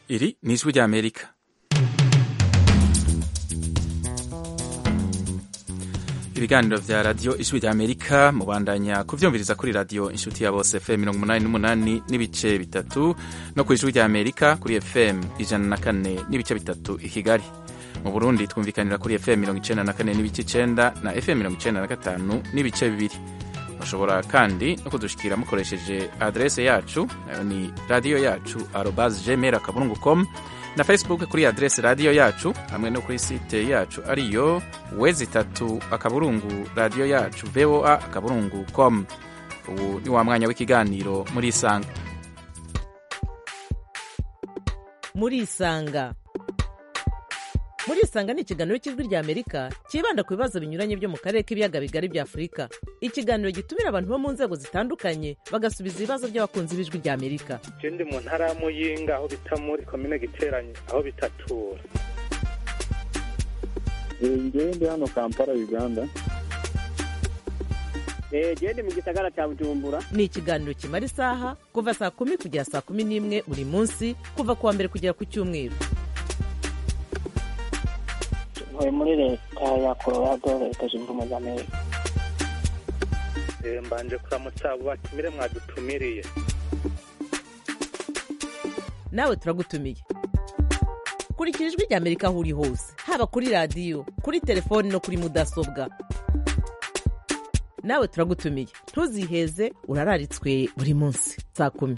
Iri ni ijwi ry'Amerika ibiganiro vya radiyo ijwi ry'Amerika mubandanya kuvyumviriza kuri radiyo inshuti ya bose FM mirongo umunani n'umunani n'ibice bitatu no ku ijwi ry'Amerika kuri FM ijana na kane n'ibice bitatu i Kigali mu Burundi twumvikanira kuri FM mirongo icenda na kane n'ibice icenda na FM mirongo icenda na gatanu n'ibice bibiri bashobora kandi no kudushikira mukoresheje adrese yacu nayo ni radiyo yacu arobas gmail akaburungu com na facebook kuri adrese radiyo yacu hamwe no kuri site yacu ariyo wezi itatu akaburungu radiyo yacu voa akaburungu com ubu ni wa mwanya w'ikiganiro muri isanga muri isanga muri isanga ni ikiganiro cy'ijwi rya amerika cyibanda ku bibazo binyuranye byo mu karere k'ibiyaga bigari bya afurika ikiganiro gitumira abantu bo mu nzego zitandukanye bagasubiza ibibazo by'abakunzi b'ijwi rya amerika je ndi mu ntara ya muyinga aho bita muri komine giteranye aho bitatura ngewe ndi hano kampala uganda gende mu gisagara cya bujumbura ni ikiganiro kimara isaha kuva saa kumi kugera saa kumi n'imwe buri munsi kuva ku wa mbere kugera ku cyumweru ntuye muri leta ya colorado leta zunze ubumwe za amerika Eh, mbanje kuramutsa abo batumire mwadutumiriye nawe turagutumiye kurikira ijwi rya amerika aho uri hose haba kuri radiyo kuri telefoni no kuri mudasobwa nawe turagutumiye ntuziheze urararitswe buri munsi saa kumi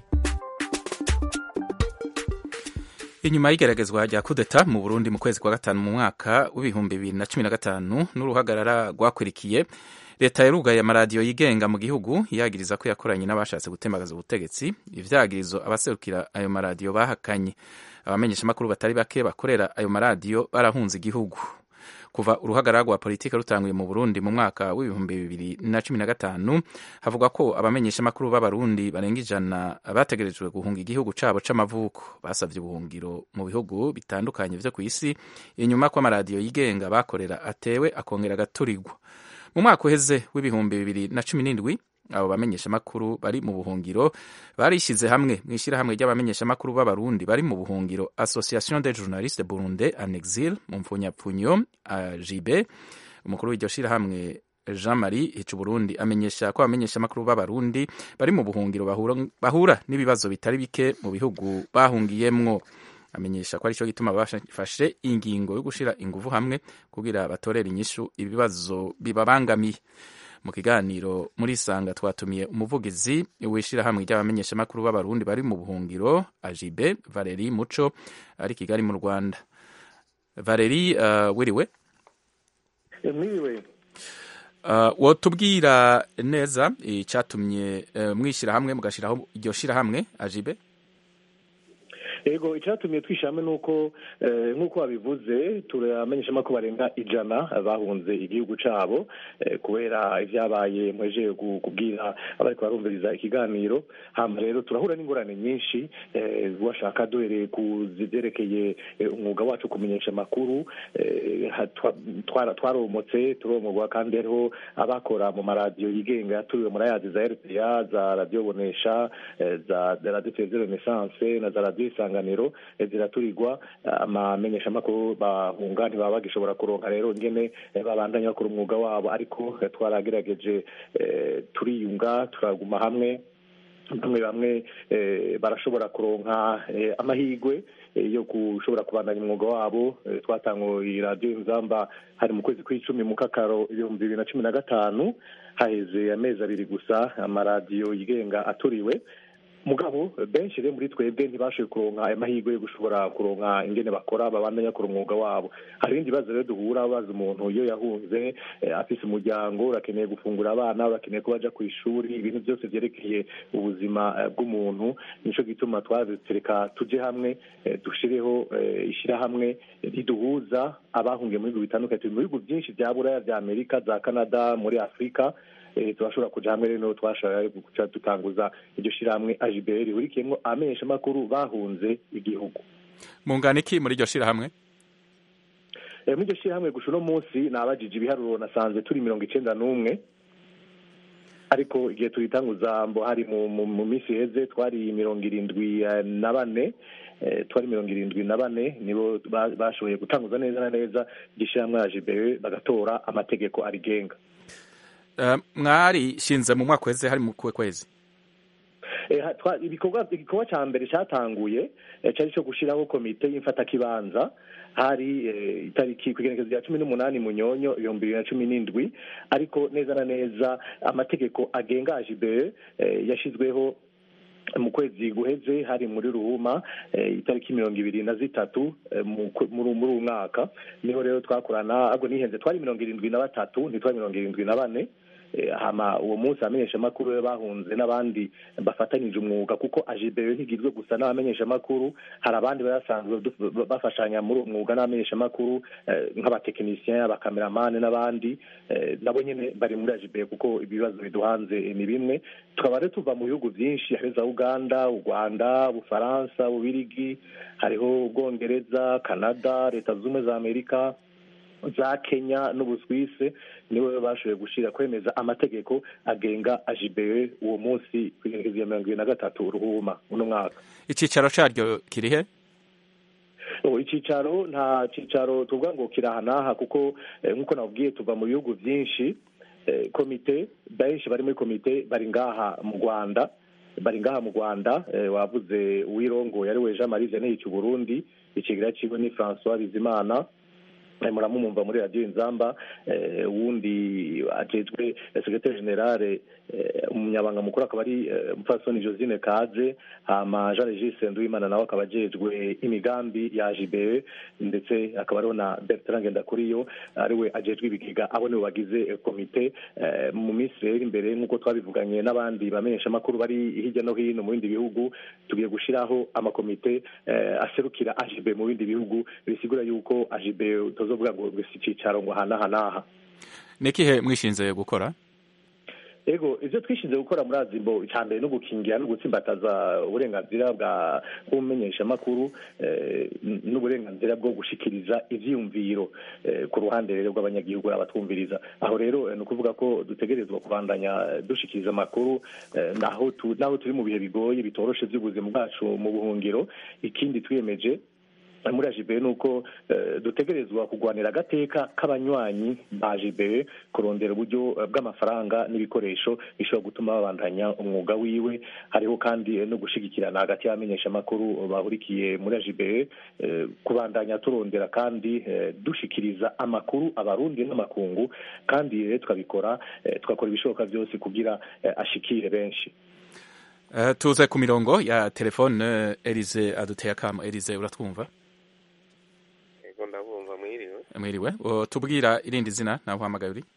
inyuma y'igeragezwa rya kudeta mu burundi mu kwezi kwa gatanu mu mwaka w'ibihumbi bibiri na cumi na gatanu n'uruhagarara rwakwirikiye leta yarugaye amaradiyo yigenga mu gihugu yagiriza ko yakoranye n'abashatse gutembagaza ubutegetsi ivyagirizo abaserukira ayo maradiyo bahakanye abamenyeshamakuru batari bake bakorera ayo maradiyo barahunze igihugu kuva uruhagarara rwa politiki rutanguye mu burundi mu mwaka w'ibihumbi bibiri na cumi na gatanu havugwa ko abamenyeshamakuru b'abarundi barenga ijana bategerejwe guhunga igihugu cabo c'amavuko basavye ubuhungiro mu bihugu bitandukanye vyo kw'isi inyuma ko amaradiyo yigenga bakorera atewe akongera agaturirwa mu mwaka uheze w'ibihumbi bibiri na cumi n'indwi abo bamenyeshamakuru bari mu buhungiro barishyize hamwe mu ishyirahamwe ry'abamenyeshamakuru b'abarundi bari mu buhungiro association des journalistes burundais en exil mu mpfunyapfunyo jibe umukuru w'iryo shyirahamwe jean marie hica burundi amenyesha ko abamenyeshamakuru b'abarundi bari mu buhungiro bahura, bahura n'ibibazo bitari bike mu bihugu bahungiyemwo amenyesha ko aricyo gituma bafashe ingingo yo gushira inguvu hamwe kugira batorere inyishu ibibazo bibabangamiye mu kiganiro muri isanga twatumiye umuvugizi w'ishyirahamwe ry'abamenyeshamakuru b'abarundi bari mu buhungiro ajibe valeri muco ari kigali mu rwanda valeri uh, wiriwe mwiriwe uh, wotubwira neza icyatumye uh, mwishyirahamwe mugashyiraho iryo shyirahamwe ajibe ego icyatumye twishyiramo ni uko nk'uko wabivuze turamenyeshamo ko barenga ijana bahunze igihugu cyabo kubera ibyabaye mweje kubwira abari barumviriza ikiganiro hano rero turahura n'ingorane nyinshi washaka duhereye ku zibyerekeye umwuga wacu kumenyesha amakuru twaromotse turomogwa kandi hariho abakora mu maradiyo yigenga turiwe muri ayazi za rpa za radiyo bonesha za radiyo televiziyo renesanse na za radiyo isanga isanganiro ziraturirwa amamenyeshamakuru bahunga ntibaba bagishobora kuronka rero ngene babandanya bakora umwuga wabo ariko twaragerageje turiyunga turaguma hamwe bamwe bamwe barashobora kuronka amahirwe yo gushobora kubandanya umwuga wabo twatanguye radiyo inzamba hari mu kwezi kw'icumi mu kakaro ibihumbi bibiri na cumi na gatanu haheze amezi abiri gusa amaradiyo yigenga aturiwe mugabo benshi rero muri twebwe ntibashoboye kuronka ayo mahirwe yo gushobora kuronka ingene bakora babandanya bakora umwuga wabo hari ibindi bibazo rero duhura baza umuntu iyo yahunze afise umuryango urakeneye gufungura abana urakeneye ko baja ku ishuri ibintu byose vyerekeye ubuzima bw'umuntu nico gituma twatereka tuje hamwe dushireho ishirahamwe riduhuza abahungiye mu bihugu bitandukanye turi mu bihugu byinshi vya buraya vya amerika za canada muri afurika turashobora kuja hamwe rero twashobora guca dutanguza iryo shirahamwe ajibr rihurikiyemwo abamenyeshamakuru bahunze igihugu mungana iki muri iryo shirahamwe muri iryo shirahamwe gusa uno munsi nabajije ibiharuro nasanze turi mirongo icenda n'umwe ariko igihe tuyitanguza mbo hari mu, mu, mu minsi iheze twari mirongo irindwi eh, na bane eh, twari mirongo irindwi na bane nibo ba- bashoboye gutanguza neza na neza igishyirahamwe ya jibewe bagatora amategeko arigenga Eh, mwarishinze mu mwaka uheze hari mu kuwe kwezi Eh, ha- twa- ibikorwa igikorwa cya mbere cyatanguye eh, cyari cyo gushyiraho komite y'imfatakibanza hari eh, itariki ku igenekerezo rya cumi n'umunani munyonyo ibihumbi bibiri na cumi n'indwi ariko neza na neza amategeko agenga ajibe yashyizweho mu kwezi guheze hari muri ruhuma eh, itariki mirongo ibiri na zitatu eh, mu kwe- muri muri uyu mwaka niho rero twakorana ahubwo nihenze twari mirongo irindwi na batatu ntitwari mirongo irindwi na bane Eh, hama uwo munsi abamenyeshamakuru be bahunze n'abandi bafatanyije umwuga kuko ajibeyo ntigizwe gusa n'abamenyeshamakuru hari abandi bari basanzwe du- bafashanya muri uwo mwuga n'abamenyeshamakuru eh, nk'abatekinisiyen abakameramani n'abandi eh, nabo nyine bari muri ajibeyo kuko ibibazo biduhanze ni bimwe tukaba rero tuva mu bihugu byinshi hari za uganda u rwanda ubufaransa ububirigi hariho ubwongereza canada leta zunze ubumwe za amerika za kenya n'ubuswise nibo bashoboye gushyira kwemeza amategeko agenga ajibewe uwo munsi ku igenekerezo rya mirongo ibiri na gatatu ruhuma uno mwaka icyicaro cyaryo kiri he ubu icyicaro nta cyicaro tuvuga ngo kiri aha n'aha kuko eh, nk'uko nabwiye tuva mu bihugu byinshi eh, komite benshi bari muri komite bari ngaha mu rwanda bari ngaha mu rwanda eh, wavuze uwirongoye ari we jean marie vianney Burundi ikigira kiwe ni francois bizimana Eh, muramumumva muri radiyo inzamba eh, uwundi ajejwe eh, secretary generale eh, umunyabanga mukuru akaba ari eh, mupfasoni josine kaze hama jean regis nduwimana nawe akaba ajejwe imigambi ya jibe ndetse akaba ariho na bertrand ngendakuriyo ariwe ajejwe ibigega abo nibo bagize eh, komite eh, mu minsi rero imbere nk'uko twabivuganye n'abandi bamenyeshamakuru bari hirya no hino mu bindi bihugu tugiye gushyiraho amakomite eh, aserukira ajibe mu bindi bihugu bisigura yuko ajibe utazovuga ngo gusa icyicaro ngo hanaha n'aha ni ikihe mwishinze gukora ego ibyo twishinze gukora muri azimbo icya mbere no gukingira no gutsimbataza uburenganzira bwa bw'umumenyeshamakuru eh, n- n'uburenganzira bwo gushikiriza ivyiyumviro eh, ku ruhande rero rw'abanyagihugu n'abatwumviriza aho rero eh, ni ukuvuga ko dutegerezwa kubandanya eh, dushikiriza amakuru eh, naho tu- naho turi mu bihe bigoye bitoroshe by'ubuzima bwacu mu buhungiro ikindi twiyemeje muri ajibe ni uko eh, dutegerezwa kurwanira agateka k'abanywanyi ba ajibe kurondera uburyo eh, bw'amafaranga n'ibikoresho bishobora gutuma babandanya umwuga wiwe hariho kandi eh, no gushigikirana hagati y'abamenyeshamakuru bahurikiye muri ajibe eh, kubandanya turondera kandi eh, dushikiriza amakuru abarundi n'amakungu kandi rero tukabikora eh, tugakora ibishoboka byose kugira eh, ashikire benshi Eh, tuze ku mirongo ya telefone eh, Elize aduteye akamo Elize uratwumva ego ndabumva mwiriwe mwiriwe O, tubwira irindi zina nawe uhamagaye uri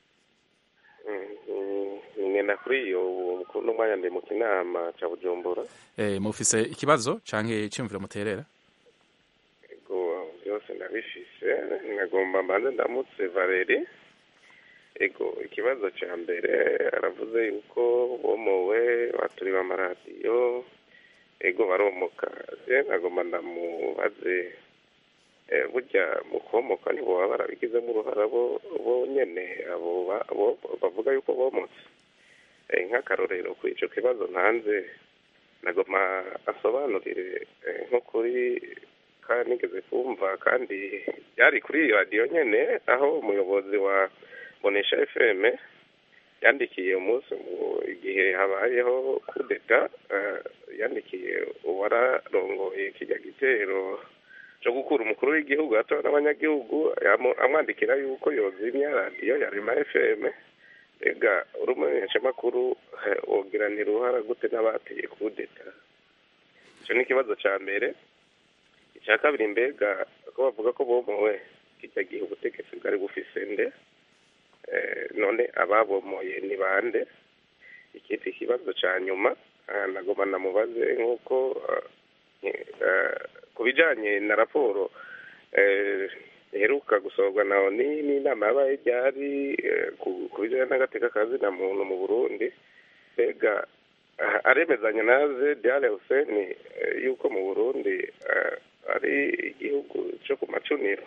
ngenda kuri iyo ubu n'umwanya ndi mu kinama cya bujumbura eh, mufise ikibazo canke iciyumviro muterera ego byose ndabifise nagomba mbanze ndamutse valeri ego ikibazo cya mbere aravuze yuko bomowe baturiwe amaradiyo ego baromoka je nagomba ndamubaze eh, burya mu komoka nibo baba barabigizemo uruhara bo bonyene abo ba- bo- bavuga yuko bomotse Eh, nk'akarorero kuri ico kibazo ntanze nagoma asobanurire eh, nko kuri ka nigeze kumva kandi byari kuri radiyo nyene aho umuyobozi wa bonesha fm yandikiye umunsi mu igihe habayeho kudeta eh, yandikiye uwararongoye kijya gitero cyo gukura umukuru w'igihugu atora n'abanyagihugu yamu- amwandikira yuko yozimya radiyo ya rema fm ega uri umumenyeshamakuru eh, wogiranira uruhara gute n'abateye kudeta icyo ni ikibazo cya mbere icya kabiri mbega ko bavuga ko bomowe kijya gihe ubutegetsi bwari bufise nde Eh, none ababomoye ni bande ikindi kibazo cya nyuma ah, nagoma namubaze nk'uko ah, eh, ku bijyanye na raporo eh, iheruka gusohorwa na oni n'inama yabaye ryari eh, ku ku bijyanye n'agateka ka zina muntu mu burundi mbega ah, aremezanya na zediare huseni eh, yuko mu burundi eh, ari igihugu cyo ku macuniro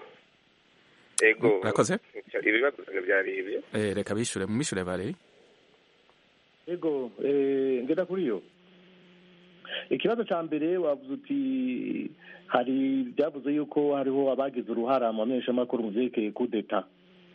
ego Murakoze. ibibazo byari ibyo eh, reka bishure mumishure Valeri ego eh, ngenda kuri yo ikibazo cya mbere wavuze uti hari byavuze yuko hariho abagize uruhara mu bamenyeshamakuru mu byerekeye kudeta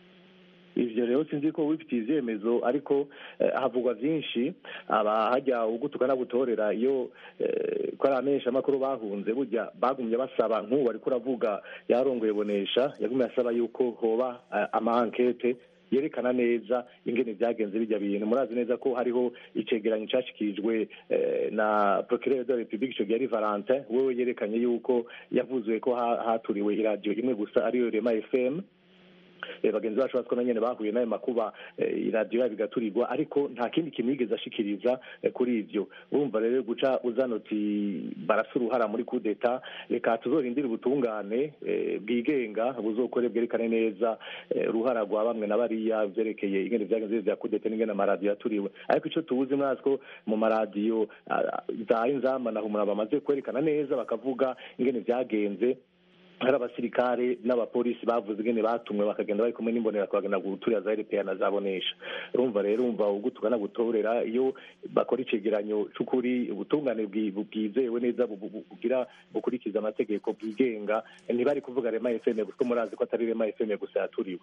ivyo rero sinzi ko wifitiye ivyemezo ariko eh, havugwa vyinshi aba hajya ugutuka n'agutorera iyo eh, ko ari abamenyeshamakuru bahunze burya bagumye basaba nk'ubu bariko uravuga yarongoye bonesha yagumye asaba yuko hoba eh, ama ankete yerekana neza ingene vyagenze bijya bintu murazi neza ko hariho icegeranyo cashikirijwe eh, na procureur de la republique ico gihe ari valentin wewe yerekanye yuko yavuzwe ko ha- haturiwe iradiyo imwe gusa ariyo rema fm Eh, bagenzi bacu batwo na nyene bahuye n'ayo makuba eh, iradiyo yabo igaturirwa ariko nta kindi kintu yigeze ashikiriza eh, kuri ivyo urumva rero guca uzana uti barasa uruhara muri kudeta reka tuzorindire ubutungane eh, bwigenga buzokore bwerekane neza eh, uruhara rwa bamwe na bariya vyerekeye ingene vyagenze vya kudeta n'ingene amaradiyo yaturiwe ariko ico tubuzi mwazi ko mu maradiyo ah, za inzamba na humura bamaze kwerekana neza bakavuga ingene vyagenze hari abasirikare n'abapolisi bavuze ingene batumwe bakagenda bari kumwe n'imbonera bakagenda guturira za RPA na zabonesha urumva rero umva ugutuka nagutorera iyo bakora icegeranyo c'ukuri ubutungane bwi- bwizewe neza bu- bu- bugira bukurikiza amategeko bwigenga ntibari kuvuga rema FM kuko murazi ko atari rema FM gusa yaturiwe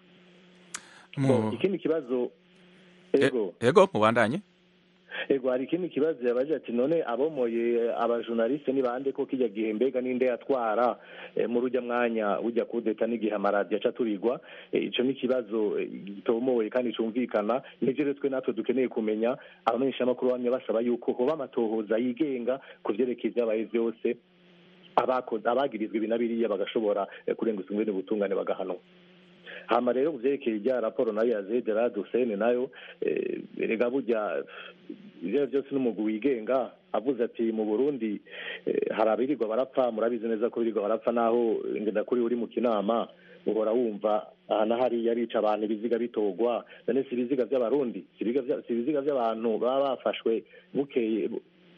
Mu- ikindi kibazo E- ego ego mubandanye ego hari ikindi kibazo yabaje ati none abomoye abajournaliste ni bande ko kijya gihe mbega ninde yatwara eh, muri ujya mwanya ujya kudeta n'igihe amaradiyo aca aturirwa Eh, ico ni ikibazo eh, gitomoye kandi cumvikana nivyo rero twe natwe dukeneye kumenya abamenyeshamakuru bamwe basaba yuko hoba amatohoza yigenga ku vyerekeye ivyabaye vyose abakoze abagirizwa ibi na biriya bagashobora eh, kurenguza ingwene ubutungane bagahanwa hama rero ku vyerekeye rya raporo nayo ya zedera dusene nayo eh, erega burya ivyo ari vyo byose n'umugwi wigenga avuze ati mu burundi eh, hari abirirwa barapfa murabizi neza ko birirwa barapfa naho ngenda kuri uri mu kinama uhora wumva aha na hariya arica abantu ibiziga bitogwa none si ibiziga vy'abarundi si ibiziga vya- si ibiziga vy'abantu baba bafashwe bukeye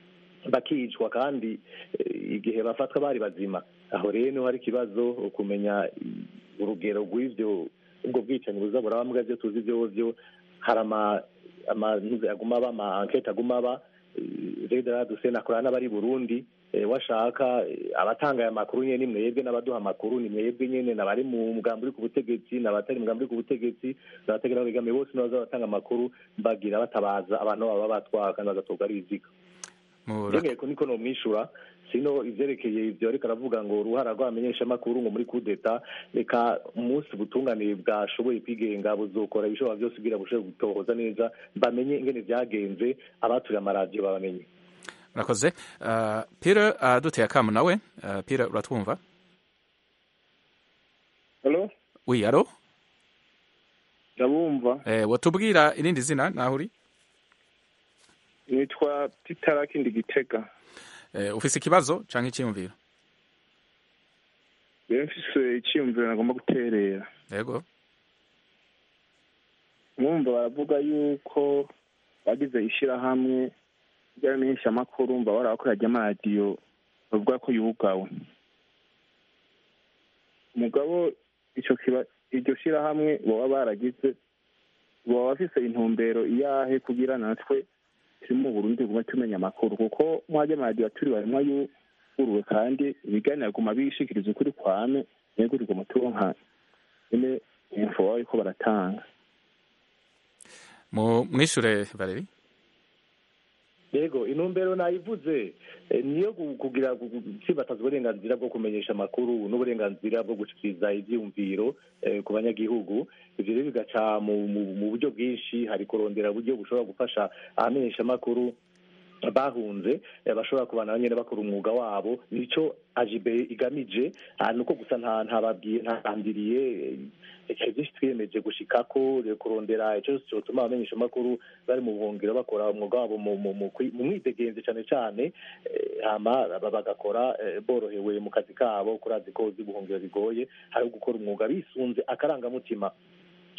bakicwa kandi eh, igihe bafatwa bari bazima aho rero niho hari ikibazo kumenya i- urugero rw'ivyo ubwo bwicanyi buza buraba mbwa vyo tuzi vyovyo hari ama amanuze aguma aba ama ankete aguma aba reda dusene akorana n'abari burundi eh, washaka eh, abatanga aya makuru nyene ni mwebwe n'abaduha amakuru ni mwebwe nyene n'abari mu mugambi uri ku butegetsi n'abatari mu mugambi uri ku butegetsi n'abategera begamiye bose nibaza batanga amakuru bagira batabaza abantu baba batwara kandi bagatorwa ari ibiziga Mura- byongeye ko niko nomwishura sino ivyerekeye ivyo ariko aravuga ngo uruhara rw'abamenyeshamakuru ngo muri kudeta reka umunsi ubutungane bwashoboye kwigenga buzokora ibishobora byose kugira bushobore gutohoza neza bamenye ingene vyagenze abaturiye amaradiyo babamenye murakoze Uh, pire aduteye akamu nawe Uh, pire uratwumva halo wi alo ndabumva eh, watubwira irindi zina naho uri nitwa titarakindi gitega eh, ufise ikibazo canke icyiyumviro rero mfise icyiyumviro nagomba guterera yego mwumva baravuga yuko bagize ishyirahamwe ry'abamenyeshamakuru mba barabakora ry'amaradiyo bavuga ko yugawe mugabo ico kiba iryo shyirahamwe baba baragize baba bafise intumbero iyahe kugira natwe turi mu burundi gume tumenya amakuru kuko mwajya amaradiyo aturi barimwo yuguruwe kandi ibiganiro aguma bishikiriza ukuri kwame nego riguma turonka nyene info baba bariko baratanga mu mwishure valeri yego intumbero nayivuze eh, niyo gu- kugira gu- gu- gutsimbataza uburenganzira bwo kumenyesha amakuru n'uburenganzira bwo gushikiriza ivyiyumviro eh, ku banyagihugu ivyo rero bigaca mu mu- mu buryo bwinshi hari kurondera uburyo bushobora gufasha abamenyesha amakuru bahunze eh, bashobora kubana nyene bakora umwuga wabo nico ajibe igamije ah, nuko gusa nta ntababwiye ntandiriye ikintu byinshi twiyemeje gushikako eh, kurondera ico cyose cyotuma abamenyesha amakuru bari mu buhungiro bakora umwuga wabo mu mu- mu kwi- mu mwidegenzi cane cane eh, hama ba- bagakora eh, borohewe mu kazi kabo kurazi ko uzi buhungiro bigoye hari gukora umwuga bisunze akarangamutima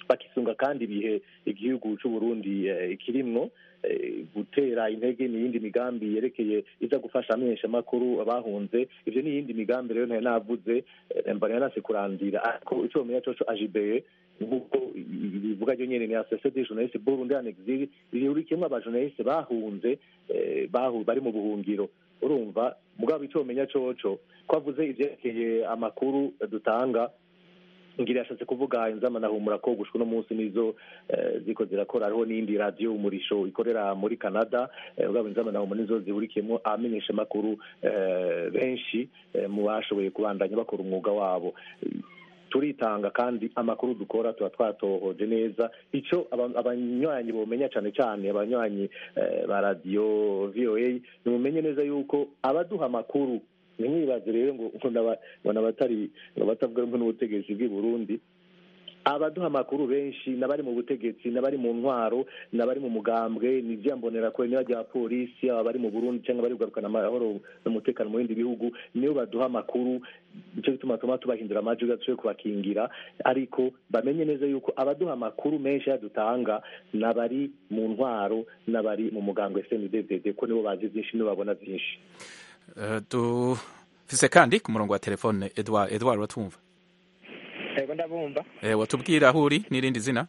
bakisunga kandi ibihe igihugu c'uburundi eh, kirimwo eh, gutera intege n'iyindi migambi yerekeye iza gufasha amenyeshamakuru abahunze ivyo n'iyindi migambi rero ntari navuze eh, mbona yanase kurandira ariko ico bamenya coco ajibeye nk'uko bivuga ryo nyene ni association des journalistes burundi en exil rihurikiyemwo abajournaliste bahunze eh, bahu bari mu buhungiro urumva mugabo ico bamenya coco ko avuze ivyerekeye amakuru dutanga ngira yashatse kuvuga inzama nahumura ko gushwa uno munsi nizo eh, ziko zirakora hariho n'indi radiyo umurisho ikorera muri canada eh, ugabo inzama nahumura nizo zihurikiyemo abamenyesha makuru eh, benshi eh, mu bashoboye kubandanya bakora umwuga wabo turitanga kandi amakuru dukora tuba twatohoje neza ico aba- abanywanyi bomenya cane cane abanywanyi eh, ba radiyo voa nimumenye neza yuko abaduha amakuru ntimwibaze rero ngo ngo naba- ngo nabatari ngo batavuga rumwe n'ubutegetsi bw'i burundi abaduha amakuru benshi n'abari mu butegetsi n'abari mu ntwaro n'abari mu mugambwe ni ivyambonera kure niba rya polisi aba bari mu burundi cyangwa bari kugarukana amahoro n'umutekano mu bindi bihugu niyo baduha amakuru nicyo gituma tuma tubahindura amajwi gashoboye kubakingira ariko bamenye neza yuko abaduha amakuru menshi yadutanga n'abari mu ntwaro n'abari mu mugambwe sndddd ko nibo bazi vyinshi nibo babona vyinshi Eh, dufise kandi ku murongo wa telefone edward edward watumva yego ndabumva Eh, watubwira aho uri n'irindi zina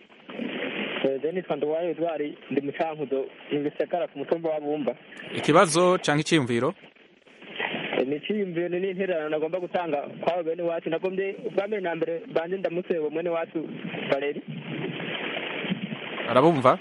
denis nduwayo edwari ndi mu cankuzo mu gisagara ku mutumba wa bumba ikibazo canke iciyumviro Eh, ni iciyumviro ni n'intererano nagomba gutanga kwabo bene wacu nagombye ubwa mbere na mbere banje ndamutse uwo mwene wacu valeri arabumva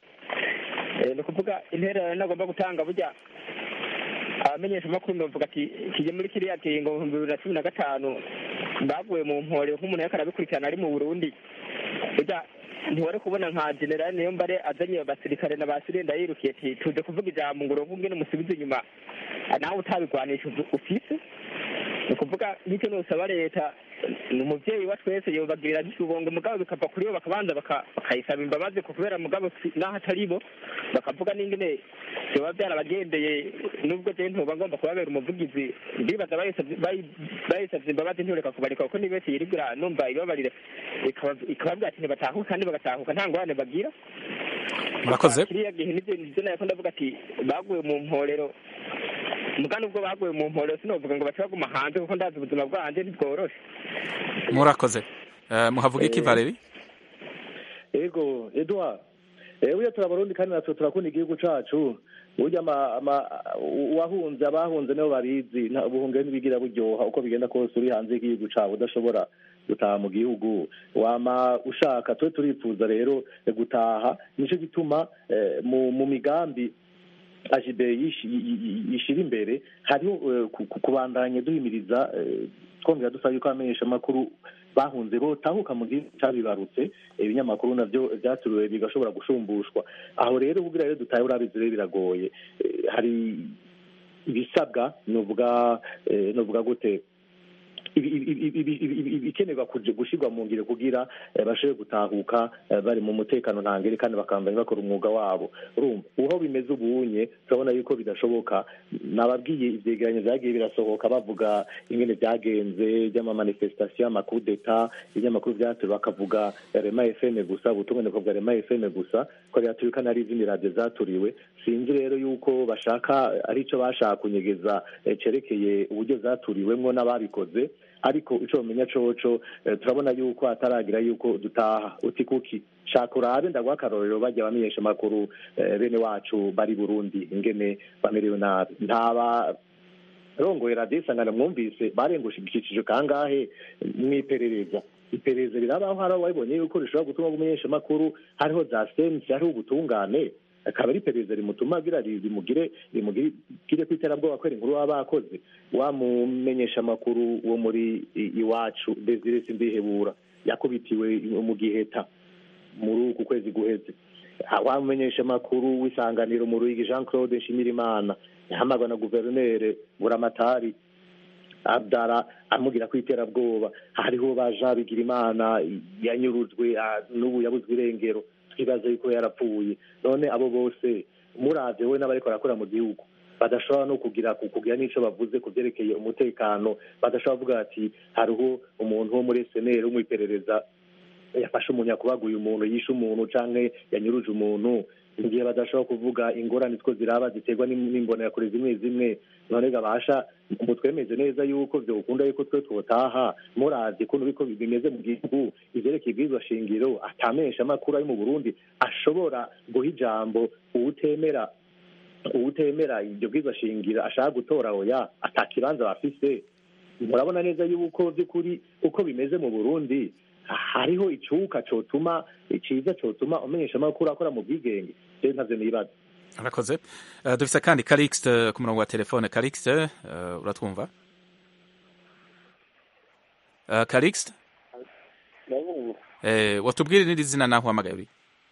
Eh, ni ukuvuga intererano nagomba gutanga burya abamenyesha amakuru ndavuga ati kije muri kiriya kiringo mu bihumbi bibiri na cumi na gatanu baguye mu mpore nk'umuntu yariko arabikurikirana ari mu burundi burya ntiwari kubona nka generali niyo mbare azanye abasirikare na ba sirenda yirukiye ati tuje kuvuga ijambo ngo uronke ingene umusubiza inyuma nawe utabigwanisha uvu- ufise ni ukuvuga nk'icyo nusaba leta ni umuvyeyi wa twese yobagirira n'ikibongo mugabo bikava kuri bo bakabanza baka- bakayisaba imbabazi ku kubera mugabo si- naho atari bo bakavuga n'ingene vyoba vyarabagendeye nubwo je ntoba ngomba kubabera umuvugizi ndibaza bayisavye bayi- bayisavye imbabazi ntiyoreka kubareka kuko ni benshi yirigura numva ibabarire ikaba- ikababwira ati ntibatahuka kandi bagatahuka nta ngorane bagira murakoze kiriya gihe nivyo nivyo nako ndavuga ati baguye mu mporero muga nubwo baguye mu mporero sinovuga ngo bace baguma hanze kuko ndazi ubuzima bwanje ntibworoshe murakoze Eh, muhavuga iki Eh, valeri ego edward eh, burya turabarundi kandi natwe turakunda igihugu cacu burya ama- ama- uwahunze abahunze nibo babizi nta- ubuhungiro ntibigira buryoha uko bigenda kose uri hanze y'igihugu cawe udashobora gutaha mu gihugu wama ushaka twe turifuza rero eh, gutaha nico gituma eh, mu mu migambi ajibe yishi- yi- yi- yishira imbere hariho eh, ku- ku- kubandanya duhimiriza eh, twongera dusaba yuko abamenyesha amakuru bahunze botahuka mu gihugu cabibarutse ibinyamakuru navyo vyaturiwe bigashobora gushumbushwa aho rero kugira rero dutahe urabizi rero biragoye Eh, hari ibisabwa novuga eh, novuga gute ibi- ibi- ibi- ibi- ibi- ibi- ibikenerwa kuja- gushirwa mu ngiro kugira eh, bashobore gutahuka eh, bari mu mutekano ntangere kandi bakambanya bakora umwuga wabo urumva uho bimeze ubunye turabona yuko bidashoboka nababwiye ivyegeranyo vyagiye birasohoka bavuga ingene vyagenze vy'amamanifestation amakudeta ibinyamakuru vyaturiwe bakavuga rema fm gusa ubutumwa bakavuga rema fm gusa ko vyaturiwe kandi hari izindi radiyo zaturiwe sinzi rero yuko bashaka ari ico bashaka kunyegeza eh, cerekeye uburyo zaturiwemwo n'ababikoze ariko ico bamenya coco eh, turabona yuko hataragira yuko dutaha uti kuki shaka urabe ndaguha akarorero bajya bamenyesha amakuru eh, bene wacu bari burundi ingene bamerewe nabi ntaba rongoye radiyo isangano mwumvise barengushigikishije kangahe mwiperereza iperereza rirabaho hari aho wabibonye yuko rishobora gutuma umumenyesha amakuru hariho za sensi hariho ubutungane akaba ari iperereza rimutuma agira rimugire rimugire ku iterabwoba kwera inkuru baba bakoze wamumenyesha amakuru wo muri i- iwacu desire simbihebura yakubitiwe mu giheta muri uku kwezi guheze wamumenyesha amakuru w'isanganiro mu ruyigi jean claude nshimirimana yahamagwa na guverineri buramatari abdara amubwira ko iterabwoba hariho ba jean bigirimana yanyurujwe ah, n'ubu yabuzwe irengero twibaza yuko yarapfuye none abo bose muravye we n'abariko barakora mu gihugu badashobora no kugira kugira n'ico bavuze ku vyerekeye umutekano badashobora kuvuga ati hariho umuntu wo muri seneri wo mw'iperereza yafashe umuntu yakubaguye umuntu yishe umuntu canke yanyuruje umuntu igihe badashobora kuvuga ingorane two ziraba ziterwa n'im- n'imbonerakure zimwe zimwe none gabasha ngo twemeze neza yuko vyokunda yuko twe twotaha muravye kuno biko bimeze mu gihugu ivyerekeye ibwirizwa shingiro atamenyesha amakuru ari mu burundi ashobora guha ijambo uwutemera uwutemera iryo bwirizwa shingiro ashaka gutora oya ata kibanza bafise murabona neza yuko by'ukuri uko bimeze mu burundi hariho icuka cotuma iciza cotuma umenyesha amakuru akora mu bwigenge rero ntavyo nibaza arakoze Eh, dufise kandi Calixte ku murongo wa telefone Calixte eh, uratwumva Eh, Calixte ndabumva eh, watubwire n'iri zina naho uhamagaye uri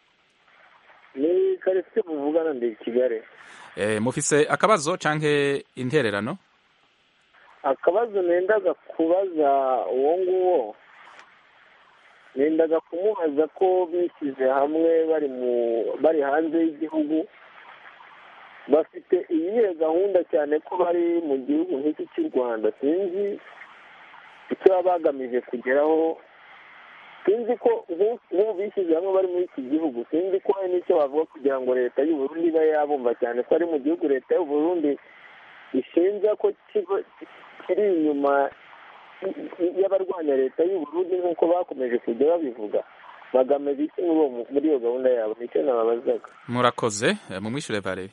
ni karisite muvugana ndi i kigali eh, mufise akabazo canke intererano akabazo nendaga kubaza uwo nguwo nendaga kumubaza ko bishyize hamwe bari mu bari hanze y'igihugu bafite iyihe gahunda cyane ko bari mu gihugu nk'iki cy'u rwanda sinzi icyo baba bagamije kugeraho sinzi ko nk'u- nk'ubu bishyize hamwe bari muri iki gihugu sinzi ko hari n'icyo bavuga kugira ngo leta y'u Burundi ibe yabumva cyane ko ari mu gihugu leta y'u Burundi ishinja ko kigo kiri inyuma y'abarwanya leta y'u Burundi nk'uko bakomeje kujya babivuga bagamije iki muri uwo mu- muri iyo gahunda yabo nicyo nababazaga murakoze eh, mumwishure Valerie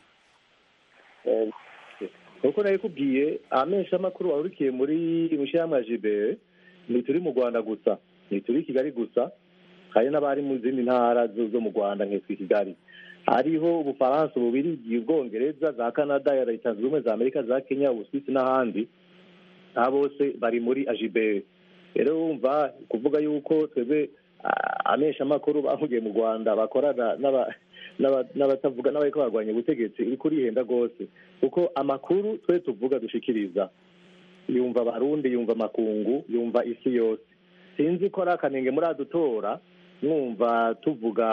Eh, kuko nabikubwiye amesha amakuru wahurikiye muri mushyirahamwe ya jibe ntituri mu rwanda gusa ntituri i kigali gusa hari n'abari mu zindi ntara zo zo mu rwanda nk'itwa i kigali hariho ubufaransa ububirigi ubwongereza za canada ya leta zunze ubumwe za amerika za kenya ubusuwisi n'ahandi aba bose bari muri ajibe rero wumva kuvuga yuko twebwe ah, amesha amakuru bahugiye mu rwanda bakorana n'aba- n'aba- n'abatavuga n'abariko barwanya ubutegetsi uriko urihenda rwose kuko amakuru twe tuvuga dushikiriza yumva abarundi yumva amakungu yumva isi yose sinzi ko ari akanenge muri adutora mwumva tuvuga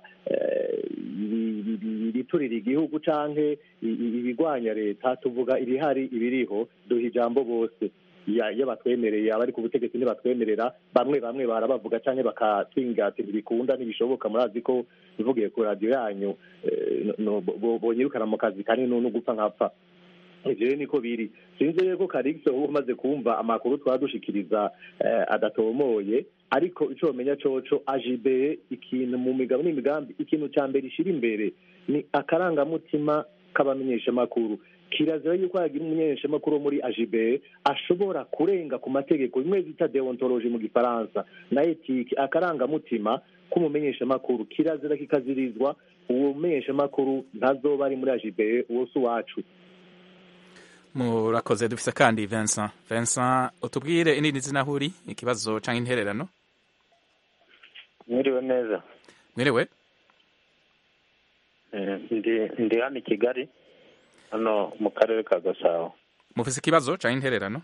eh, ibi- ibi- ibiturira igihugu canke i- i- ibigwanya leta tuvuga ibihari ibiriho duha ijambo bose Ya- iyo batwemereye abari ku butegetsi ntibatwemerera bamwe bamwe barabavuga canke bakatwinga ati ntibikunda ntibishoboka murazi ko bivugiye ku radiyo yanyu eh, no- bo- bonyirukana mu kazi kanini no gupfa nkapfa ivyo rero niko biri sinzi rero ko karigise uba umaze kumva amakuru twadushikiriza eh, adatomoye ariko ico bamenya coco ajibe ikintu mu migabo n'imigambi ikintu ca mbere ishira imbere ni akarangamutima k'abamenyeshamakuru kirazira yuko hagira umumenyeshamakuru wo muri ajibe ashobora kurenga ku mategeko bimwe bita deontologie mu gifaransa na etike akarangamutima k'umumenyeshamakuru kirazira kikazirizwa uwo mumenyeshamakuru ntazoba ari muri ajibe uwo si uwacu murakoze dufise kandi Vincent Vincent utubwire inini zina aho uri ikibazo canke intererano mwiriwe neza mwiriwe Eh, ndi ndi hano i kigali hano mu karere ka gasabo mufise ikibazo canke intererano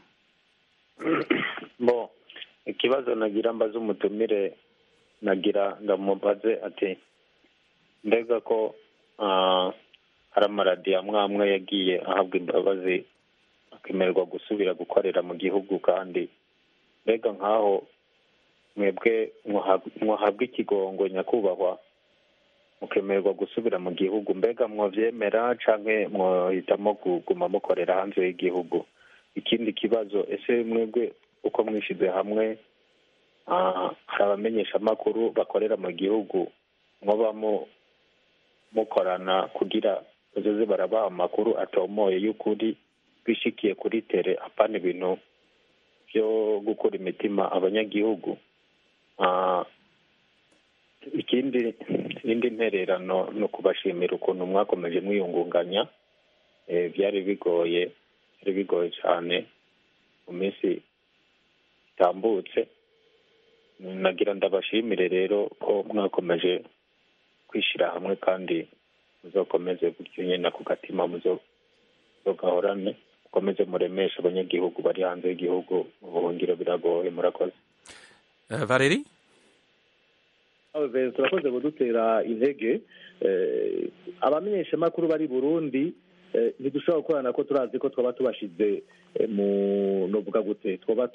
bo ikibazo nagira mbaze umutumire nagira ndamubaze ati mbega ko ah, hari amaradiyo amwe amwe yagiye ahabwa imbabazi akemererwa gusubira gukorera mu gihugu kandi mbega nk'aho mwebwe mwahabwa mwahabwa ikigongo nyakubahwa mukemererwa gusubira mu gihugu mbega mwovyemera canke mwohitamo kuguma mukorera hanze y'igihugu ikindi kibazo ese mwebwe uko mwishize hamwe ah, hari abamenyeshamakuru bakorera mu gihugu mwoba mu- mukorana kugira bazoze barabaha amakuru atomoye y'ukuri bishikiye kuri tere apana ibintu byo gukura imitima abanyagihugu Ah, ikindi indi ntererano ni ukubashimira ukuntu mwakomeje mwiyungunganya Eh, byari bigoye byari bigoye cyane mu minsi itambutse nagira ndabashimire rero ko mwakomeje kwishyira hamwe kandi muzokomeze gutyo nyine ku gatima muzo- muzogahorane mukomeze muremeshe abanyagihugu bari hanze y'igihugu mu buhungiro biragoye murakoze Eh, Valerie Aho Vincent, turakoze kudutera intege Eh, abamenyeshamakuru bari burundi eh, ntidushobora gukorana ko turazi ko twaba tubashize mu novuga gute twoba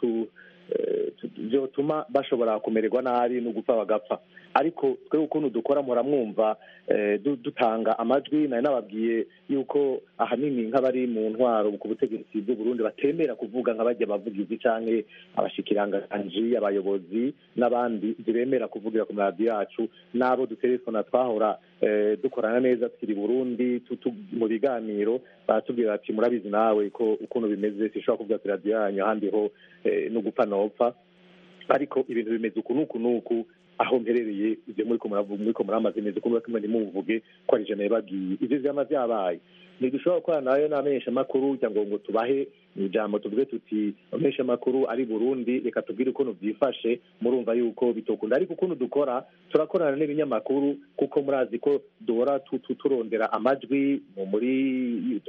byotuma bashobora kumererwa nabi no gupfa bagapfa ariko twe ukuntu dukora muramwumva dutanga amajwi nari nababwiye yuko ahanini nk'abari mu ntwaro ku butegetsi bw'u Burundi batemera kuvuga nk'abajya abavugizi canke abashikiranganji abayobozi n'abandi ntibemera kuvugira ku maradiyo yacu n'abo dutelefona twahora dukorana neza tukiri Burundi mu biganiro baratubwira bati murabizi nawe ko ukuntu bimeze sinshobora kuvuga ku radiyo yanyu ahandi ho no gupfa nopfa ariko ibintu bimeze uku n'uku n'uku aho mperereye ibyo muri ko muramaze neza ukuntu kimwe ntimuvuge ko ari ijana yababwiye ibyo vyama vyabaye ntidushobora gukorana nayo n'amenyeshamakuru kugira ngo ngo tubahe ijambo tuvuge tuti amenyeshamakuru ari burundi reka tubwire ukuntu byifashe murumva yuko bitokunda ariko ukuntu dukora turakorana n'ibinyamakuru kuko murazi ko duhora turondera amajwi muri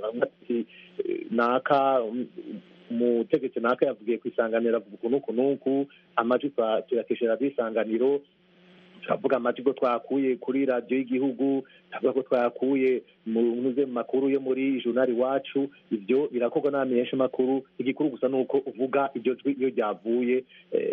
naka umutegetsi naka yavugiye ku isanganiro avuga uku n'uku n'uku amajwi tuyakesha radiyo isanganiro turavuga amajwi ko twakuye kuri radiyo y'igihugu turavuga ko twayakuye mu makuru yo muri journal iwacu ibyo birakorwa n'abamenyeshamakuru igikuru gusa ni uko uvuga iryo jwi iyo ryavuye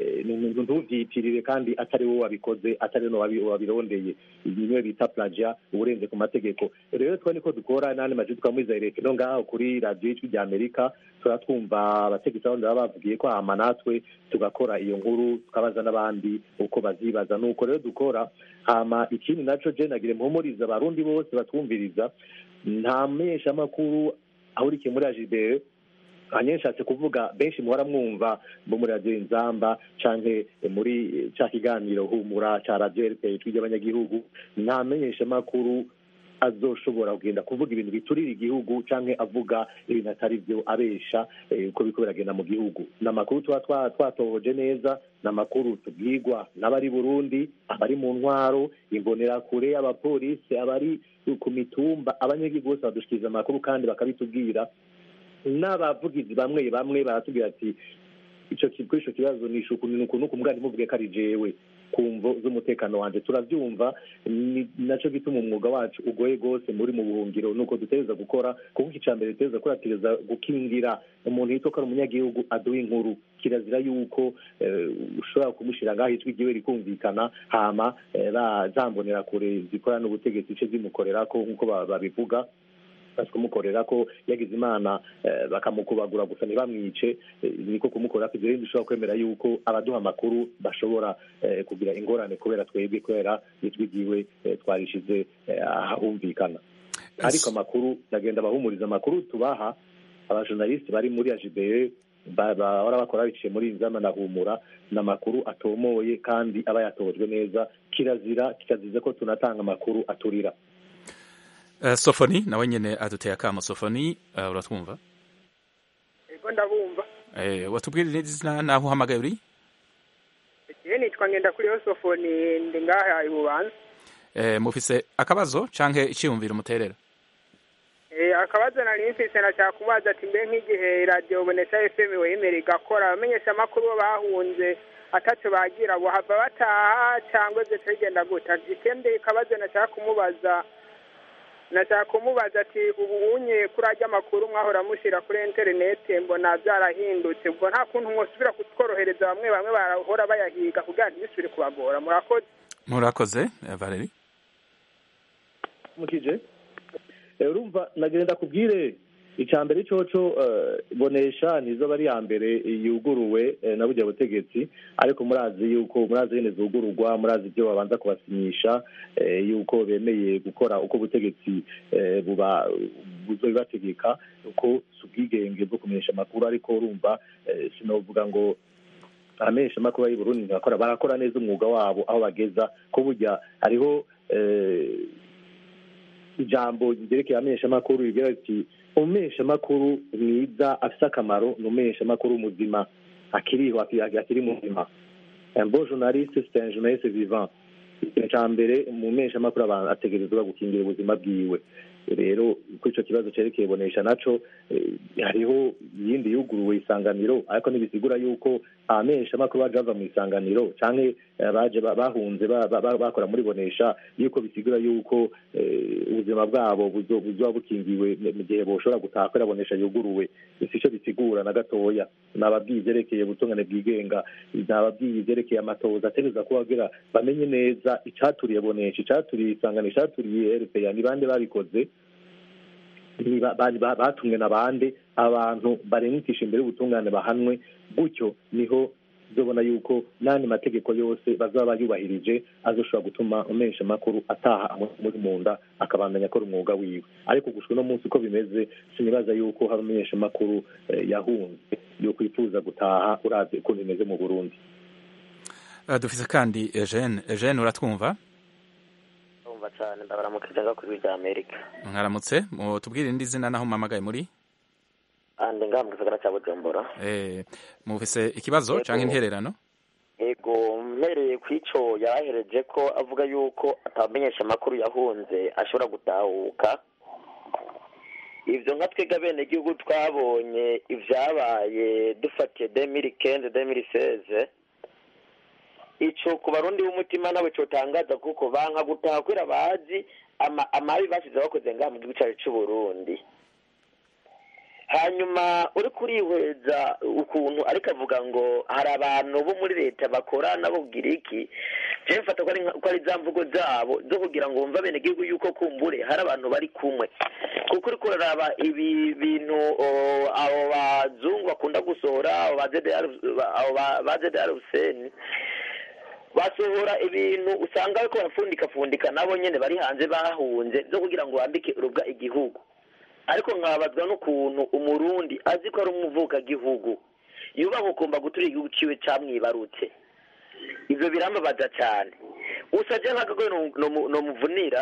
ntuvyitirire kandi atari wowe wabikoze atari no wabirondeye bimwe bita plagia uburenze ku mategeko rero twe niko dukora n'andi majwi twamwiza reka no ngaho kuri radiyo y'ijwi rya amerika turatwumva abategetsi abandi baba bavugiye ko hama natwe tugakora iyo nkuru tukabaza n'abandi uko bazibaza nuko rero dukora hama ikindi naco je nagire mpumuriza abarundi bose batwumviriza nta menyeshamakuru ahurikiye muri ajibere hanyuma nshatse kuvuga benshi muhora mwumva bo muri radiyo inzamba canke muri ca kiganiro humura ca radiyo rpa ijwi ry'abanyagihugu nta menyeshamakuru azoshobora kugenda kuvuga ibintu biturira igihugu canke avuga ibintu atari byo abesha uko biriko biragenda mu gihugu ni amakuru tuba twatohoje neza ni amakuru tubwirwa n'abari burundi abari mu ntwaro imbonerakure abapolisi abari ku mitumba abanyagihugu bose badushikiriza amakuru kandi bakabitubwira n'abavugizi bamwe bamwe baratubwira ati ico kuri ico kibazo ni ishuku ni uku nuku mbwa ntimuvuge ko ari jewe ku mvo z'umutekano wanje turavyumva ni naco gituma umwuga wacu ugoye rwose muri mu buhungiro nuko dutegereza gukora kuko ica mbere dutegereza kuratereza gukingira umuntu yitwa ko ari umunyagihugu aduha inkuru kirazira yuko ushobora kumushira ngaho ijwi ryiwe rikumvikana hama zambonera kure zikora n'ubutegetsi ice zimukorerako nk'uko babivuga kumukorera ko yagize imana bakamukubagura gusa ntibamwice niko kumukorera ibyo rero dushobora kwemera yuko abaduha amakuru bashobora kugira ingorane kubera twebwe kubera ijwi ryiwe twarishize ahumvikana ariko amakuru ndagenda bahumuriza amakuru tubaha abajournaliste bari muri ajibeye bahora bakora biciye muri inzama na humura ni amakuru atomoye kandi aba yatojwe neza kirazira kikaziza ko tunatanga amakuru aturira sofoni nawe nyine aduteye akamo sofoni uratwumva ego ndabumva watubwira izina naho uhamagaye uri igihe nitwa ngenda kuri yo sofoni ndi ngaha i bubanza mufise akabazo canke iciyumviro muterera akabazo nari mfise nashaka kubaza ati mbe nk'igihe radiyo bonesha fm wemera igakora abamenyesha amakuru bo bahunze ataco bagira bohava bataha cangwa ivyo bigenda guta ikindi akabazo nashaka kumubaza nashaka kumubaza ati ubu unye kuri ajya amakuru mwahora mushyira kuri interineti mbona byarahindutse ubwo nta kuntu mwosubira kutworohereza bamwe bamwe barahora bayahiga kugira ntibisubire kubagora murakoze murakoze valeri mukije urumva nagenda kubwire icya mbere coco bonesha nizo bari ya mbere yuguruwe na burya butegetsi ariko murazi yuko murazi nyine zugururwa murazi ibyo babanza kubasinyisha yuko bemeye gukora uko ubutegetsi buba buzobibategeka uko si ubwigenge bwo kumenyesha amakuru ariko urumva sinovuga ngo abamenyesha amakuru y'i Burundi ntibakora barakora neza umwuga wabo aho bageza ko burya hariho ijambo ryerekeye abamenyeshamakuru rigira riti umumenyeshamakuru mwiza afite akamaro ni umumenyeshamakuru muzima akiriho akiri muzima un bon journaliste c'est un journaliste vivant ikintu cya mbere umumenyeshamakuru abantu ategerezwa gukingira ubuzima bwiwe rero kuri icyo kibazo cyerekeye bonesha naco hariho iyindi yuguruwe isanganiro ariko ntibisigura yuko abamenyeshamakuru baje bava mu isanganiro canke eh, baje ba- bahunze ba- ba- ba- bakora muri bonesha yuko bisigura yuko eh, ubuzima bwabo buzo- buzoba bukingiwe mu- mu gihe boshobora gutaha kubera bonesha yuguruwe sico bisigura na gatoya nababwiye ivyerekeye ubutungane bwigenga nababwiye ivyerekeye amatoza ategereza kuba kugira bamenye neza icaturiye bonesha icaturiye isanganiro icaturiye rpa ni bande babikoze ni ba- bari ba- batumwe na bande abantu barengetisha imbere y'ubutungane bahanwe gutyo niho uzobona yuko n'andi mategeko yose bazaba bayubahirije azoshobora gutuma umesha amakuru ataha muri mu nda akabandanya akora umwuga wiwe ariko gushwa uno munsi uko bimeze sinibaza yuko hari umumenyesha amakuru yahunze yo kwifuza gutaha uravye ukuntu bimeze mu burundi Uh, dufise kandi Eugene Eugene uratwumva umva cyane ndabaramukije nga kuri rya Amerika mwaramutse tubwire indi zina naho mpamagaye muri ande ngaha mu gisagara cya Bujumbura eh mufise ikibazo Yego. canke intererano ego mpereye ku ico yahereje ko avuga yuko atamenyesha amakuru yahunze ashobora gutahuka ivyo nka twebwe abenegihugu twabonye ivyabaye dufatiye demiri kende demiri seze ico ku barundi b'umutima nawe cotangaza kuko banka gutaha kubera bazi ama- amabi basize bakoze ngaha mu gihugu cacu c'uburundi hanyuma uri kurihweza ukuntu ariko avuga ngo hari abantu bo muri leta bakora n'abubwira iki jewe mfata ko ari nka- ko ari za mvugo zabo zo kugira ngo bumve abenegihugu yuko kumbure hari abantu bari kumwe kuko uriko uraraba ibi bintu o, abo bazungu bakunda gusohora abo ba ZDR abo ba- ba ZDR Hussein basohora ibintu usanga bariko barapfundikapfundika nabo nyene bari hanze bahunze zo kugira ngo bambike urubwa igihugu ariko nkababazwa n'ukuntu umurundi azi ko ari umuvukagihugu yubaha ukumva gutura igihugu ciwe camwibarutse ivyo birambabaza cane usaje nk'akagoye nomuvunira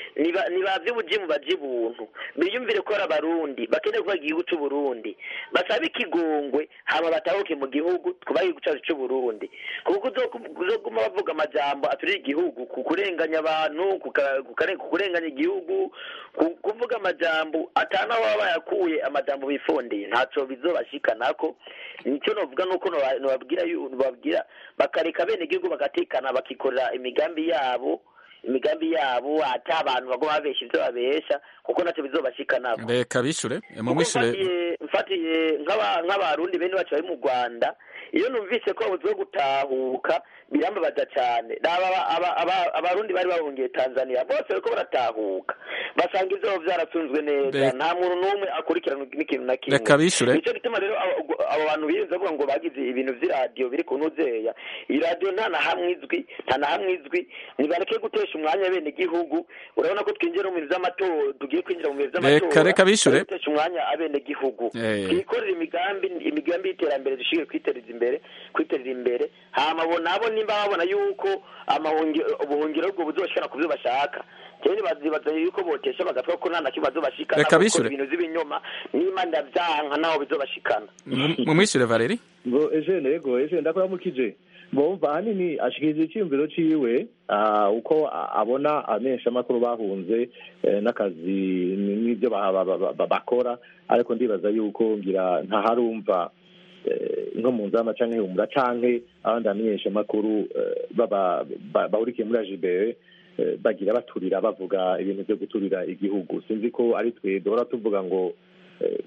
nibavye ubujimu baje ibuntu biyumvire ko ari abarundi bakeneye kuba igihugu c'uburundi basabe ikigongwe hama batahuke mu gihugu twubahe igihugu cacu c'uburundi kuko uzoguma bavuga amajambo aturiye igihugu ku kurenganya abantu kuka- kukare- ku kurenganya igihugu ku- kuvuga amajambo atanaho baba bayakuye amajambo bifondeye ntaco bizobashikanako nicyo novuga nuko noba- nobabwira yu- nobabwira bakareka bene igihugu bagatekana bakikorera imigambi yabo imigambi yabo ata abantu bagoma babesha ivyo babesha kuko naco bizobashikanako reka bishure eh, kuko mumwishure mfatiye mfatiye nk'aba- nk'abarundi bene bacu bari mu rwanda iyo numvise ko babuze gutahuka birambabaza cyane Raba aba- aba- aba- abarundi bari bahungiye tanzania bose bariko baratahuka basanga ivyabo vyarasunzwe neza Reka- nta muntu n'umwe akurikirana n'ikintu na kimwe Reka bishure. nico gituma rero abo abo bantu birinze bavuga ngo bagize ibintu vy'iradiyo biri ku ntuzeya iyi radiyo nta na hamwe izwi nta na hamwe izwi nibareke gutesha umwanya bene igihugu urabona ko twinjira mu bintu vy'amatora tugiye kwinjira mu bintu vy'amatora Reka- reka bishure. bareke gutesha umwanya abene gihugu Eh. twikorere imigambi imigambi y'iterambere dushobore kwitereza imbere kwiterera imbere hama bo nabo nimba babona yuko amahungi- ubuhungiro bwo buzoshikana ku byo bashaka jewe nibazibaza yuko botesha bagatwa ko nta na kimwe bazobashikana Reka kuko bishure. ibintu vy'ibinyoma nimba ndavyanka naho bizobashikana Mu- mumwishure Valeri ngo Eugene yego Eugene ndakuramukije bumva ahanini ashikiriza icyiyumviro ciwe ah, uko a- abona amenyesha amakuru bahunze eh, n'akazi n- n'ibyo ba- ba- ba- ba- bakora ariko ndibaza yuko ngira ntaharumva eh, nko mu nzama canke humura canke abandi bamenyesha amakuru eh, baba- ba- bahurikiye muri AJBE eh, bagira baturira bavuga ibintu vyo guturira igihugu sinzi ko ari twe duhora tuvuga ngo eh,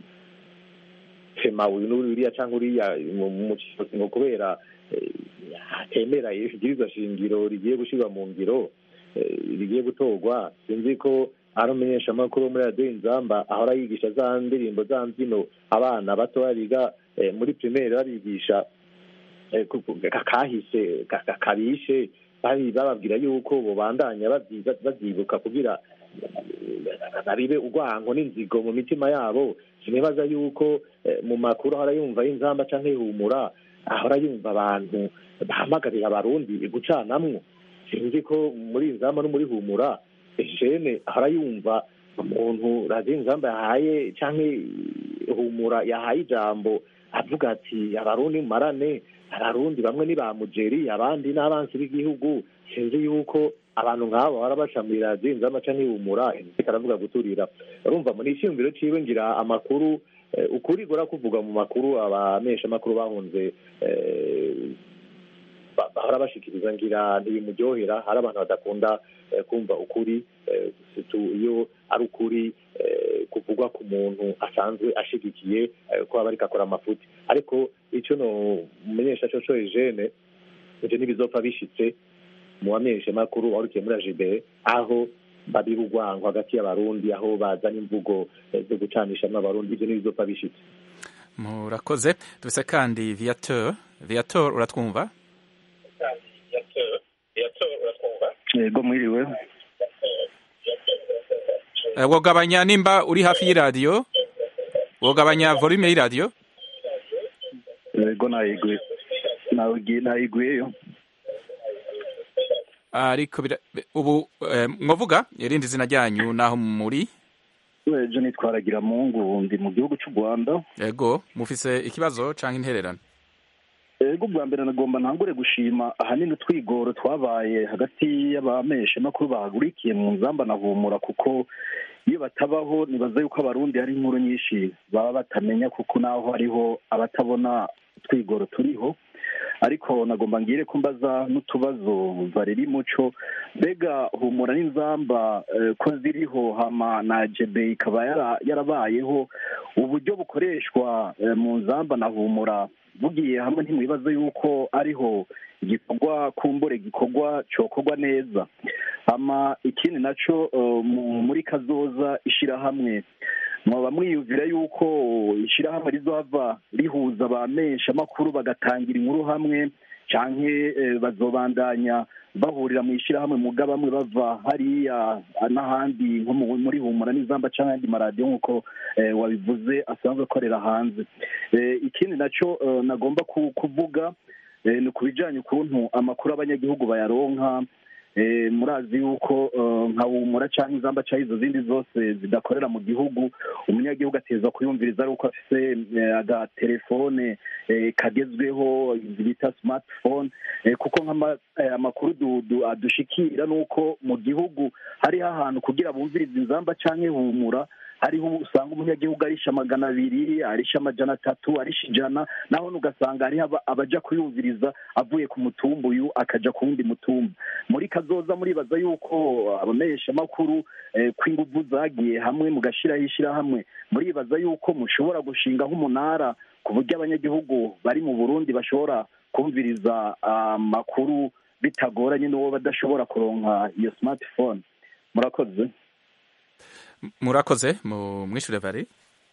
tema uyu n'uriya cyangwa uriya mu mu kiyobozi ngo kubera eh, atemera ibwirizwa shingiro rigiye gushyirwa mu ngiro eh, rigiye gutorwa sinzi ko ari umumenyeshamakuru wo muri radiyo inzamba ahora yigisha za ndirimbo za mbyino abana batoya biga eh, muri primaire babigisha eh, ku- ku- ka- kahise ka- ka- kabishe bari bababwira yuko bobandanya babyi- babyibuka kugira eh, babibe urwango n'inzigo mu mitima yabo sinibaza yuko eh, mu makuru ahora yumva y'inzamba canke ihumura ahora yumva abantu bahamagarira abarundi gucanamwo sinzi ko muri inzamba no muri humura jene ahora yumva umuntu radiyo inzamba yahaye canke humura yahaye ijambo avuga ati abarundi mumarane abarundi bamwe ni ba mujeri abandi n'abansi b'igihugu sinzi yuko abantu nk'abo bahora baca muri radiyo inzamba canke ihumura ariko aravuga guturira urumva muri icyiyumviro ciwe ngira amakuru eh, ukuri gora kuvuga mu makuru abamenyesha makuru bahunze eh, ba- bahora bashikiriza ngira ntibimuryohera hari abantu badakunda eh, kumva ukuri eh, surtout iyo ari ukuri eh, kuvugwa ku muntu asanzwe ashigikiye eh, ko aba ariko akora amafuti ariko icyo no mumenyesha cyo cyo Eugene ivyo ntibizopfa bishitse mu bamenyesha makuru warukiye muri AJB aho babira urwango hagati y'abarundi aho bazana imvugo eh, zo gucanishamo abarundi ivyo ntibizopfa bishitse murakoze dufise kandi viateur viateur uratwumva yego mwiriwe Eh, wogabanya nimba uri hafi y'iradiyo wogabanya volume y'iradiyo yego nayiguye Nawigi- nayiguyeyo ariko bira- ubu eh, mwovuga irindi zina ryanyu naho muri ejo nitwaragira mungu ndi mu gihugu cy'u rwanda yego mufise ikibazo canke intererano ego bwa mbere nagomba ntangure gushima ahanini utwigoro twabaye hagati y'abameshamakuru bahagurikiye mu nzamba na humura kuko iyo batabaho nibaza yuko abarundi hari inkuru nyinshi baba batamenya kuko naho hariho abatabona utwigoro turiho ariko nagomba ngire ko mbaza n'utubazo barera muco mbega humura n'inzamba eh, ko ziriho hama na jebe ikaba yara- yarabayeho uburyo bukoreshwa eh, mu nzamba na humura bugiye hamwe ntimwibaze yuko ariho igikorwa kumbure gikorwa cokorwa neza hama ikindi naco eh, mu- muri kazoza ishirahamwe mwaba mwiyumvira yuko ishirahamwe rizohava rihuza abamesha amakuru bagatangira inkuru hamwe canke eh, bazobandanya bahurira mu ishirahamwe muga bamwe bava hariya n'ahandi nko mu- muri humura n'izamba canke ayandi maradiyo nk'uko eh, wabivuze asanzwe akorera hanze Eh, ikindi naco eh, nagomba ku- kuvuga eh, ni ku bijanye ukuntu amakuru abanyagihugu bayaronka eh, murazi yuko eh, nka humura canke inzamba canke izo zindi zose zidakorera mu gihugu umunyagihugu ateza kuyumviriza ari uko afise eh, agatelefone eh, kagezweho bita smartphone eh, kuko nk'ama- eh, amakuru du- du- adushikira nuko mu gihugu hariho ahantu kugira bumvirize inzamba canke humura hariho usanga umunyagihugu arisha magana abiri arisha amajana atatu arisha ijana naho ugasanga hariho aba- abaja kuyumviriza avuye ku mutumba uyu akaja ku wundi mutumba muri kazoza muribaza yuko abamenyeshamakuru eh, ko inguvu zagiye hamwe mugashiraho ishirahamwe muribaza yuko mushobora gushinga nk'umunara ku buryo abanyagihugu bari mu burundi bashobora kumviriza amakuru bitagoranye n'uwo badashobora kuronka iyo smartphone murakoze murakoze mu mwishure vari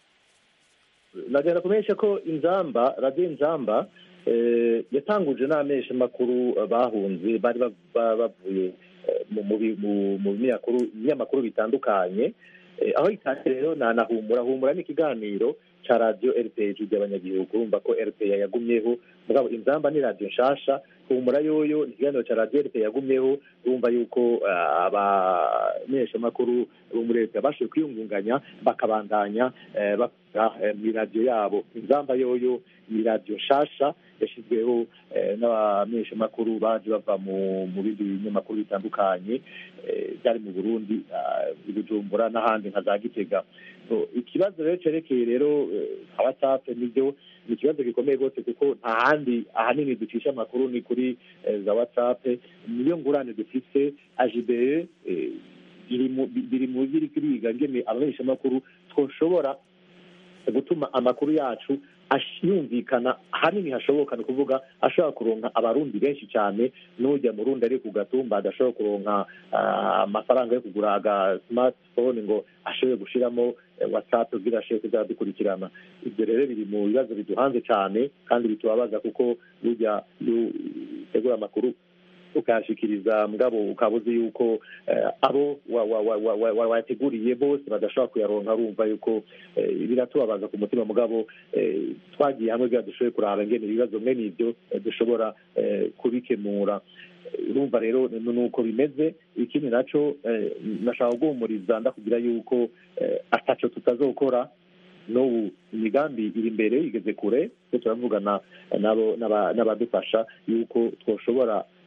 nagenda kumenyesha ko inzamba radiyo inzamba eh, yatanguje n'amesha makuru bahunze bari ba- ba- bavuye eh, mu- mu bi- mu- mu binyamakuru binyamakuru bitandukanye Eh, aho itangira rero na na humura humura ni ikiganiro ca radiyo rpg ry'abanyagihugu urumva ko rpa yagumyeho mugabo inzamba ni radiyo nshasha humura yoyo ni ikiganiro ca radiyo rpa yagumyeho urumva yuko ah, abamenyeshamakuru bo muri leta bashoboye kwiyungunganya bakabandanya eh, bakora eh, mw'iradiyo yabo inzamba yoyo ni radiyo nshasha yashyizweho eh, n'abamenyeshamakuru baje bava mu mu bindi binyamakuru bitandukanye eh, byari mu burundi ah, i bujumbura n'ahandi nka za gitega So, ikibazo rero cerekeye rero eh, nka whatsapp nibyo ni ikibazo gikomeye rwose kuko nta handi ahanini ducisha amakuru ni kuri eh, za whatsapp niyo ngurane dufise ajibere eh, biri mu biri mu biri kiriga ngene abamenyeshamakuru twoshobora gutuma amakuru yacu ash- yumvikana ahanini hashoboka ni ukuvuga ashobora kuronka abarundi benshi cyane n'ujya mu rundi ari ku gatumba adashobora kuronka ah, amafaranga yo kugura aga smartphone ngo ashobore gushiramo eh, whatsapp kugira ashobore kuzajya dukurikirana ibyo rero biri mu bibazo biduhanze cyane kandi bitubabaza kuko burya iyo utegura amakuru ukayashikiriza mugabo ukaba uzi yuko eh, abo wa- wa- wa- wa- wa- wa- wateguriye bose badashobora kuyaronka urumva yuko eh, biratubabaza ku mutima mugabo eh, twagiye hamwe kugira dushobore kuraba ngene ibibazo mwene ibyo eh, dushobora eh, kubikemura Eh, urumva rero ni ni uko bimeze ikindi naco eh, nashaka guhumuriza ndakubwira yuko eh, ataco tutazokora n'ubu imigambi iri imbere igeze kure twe turavugana nabo n'aba- n'abadufasha yuko twoshobora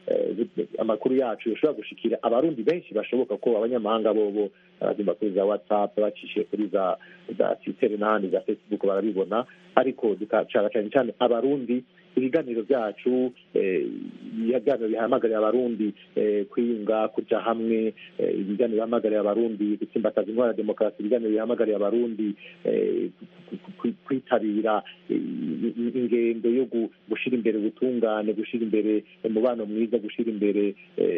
amakuru yacu yoshobora gushikira abarundi benshi bashoboka ko abanyamahanga bobo barazimba kuri za whatsapp bacishiye kuri za za twitter n'ahandi za facebook barabibona ariko dukacara cyane cyane abarundi ibiganiro byacu ibiganiro bihamagarira abarundi kwiyunga kuja hamwe ibiganiro bihamagariye abarundi gutsimbataza intwara ya demokarasi ibiganiro bihamagariye abarundi kwitabira ingendo yo gushyira imbere ubutungane gushyira imbere umubano mwiza gushyira imbere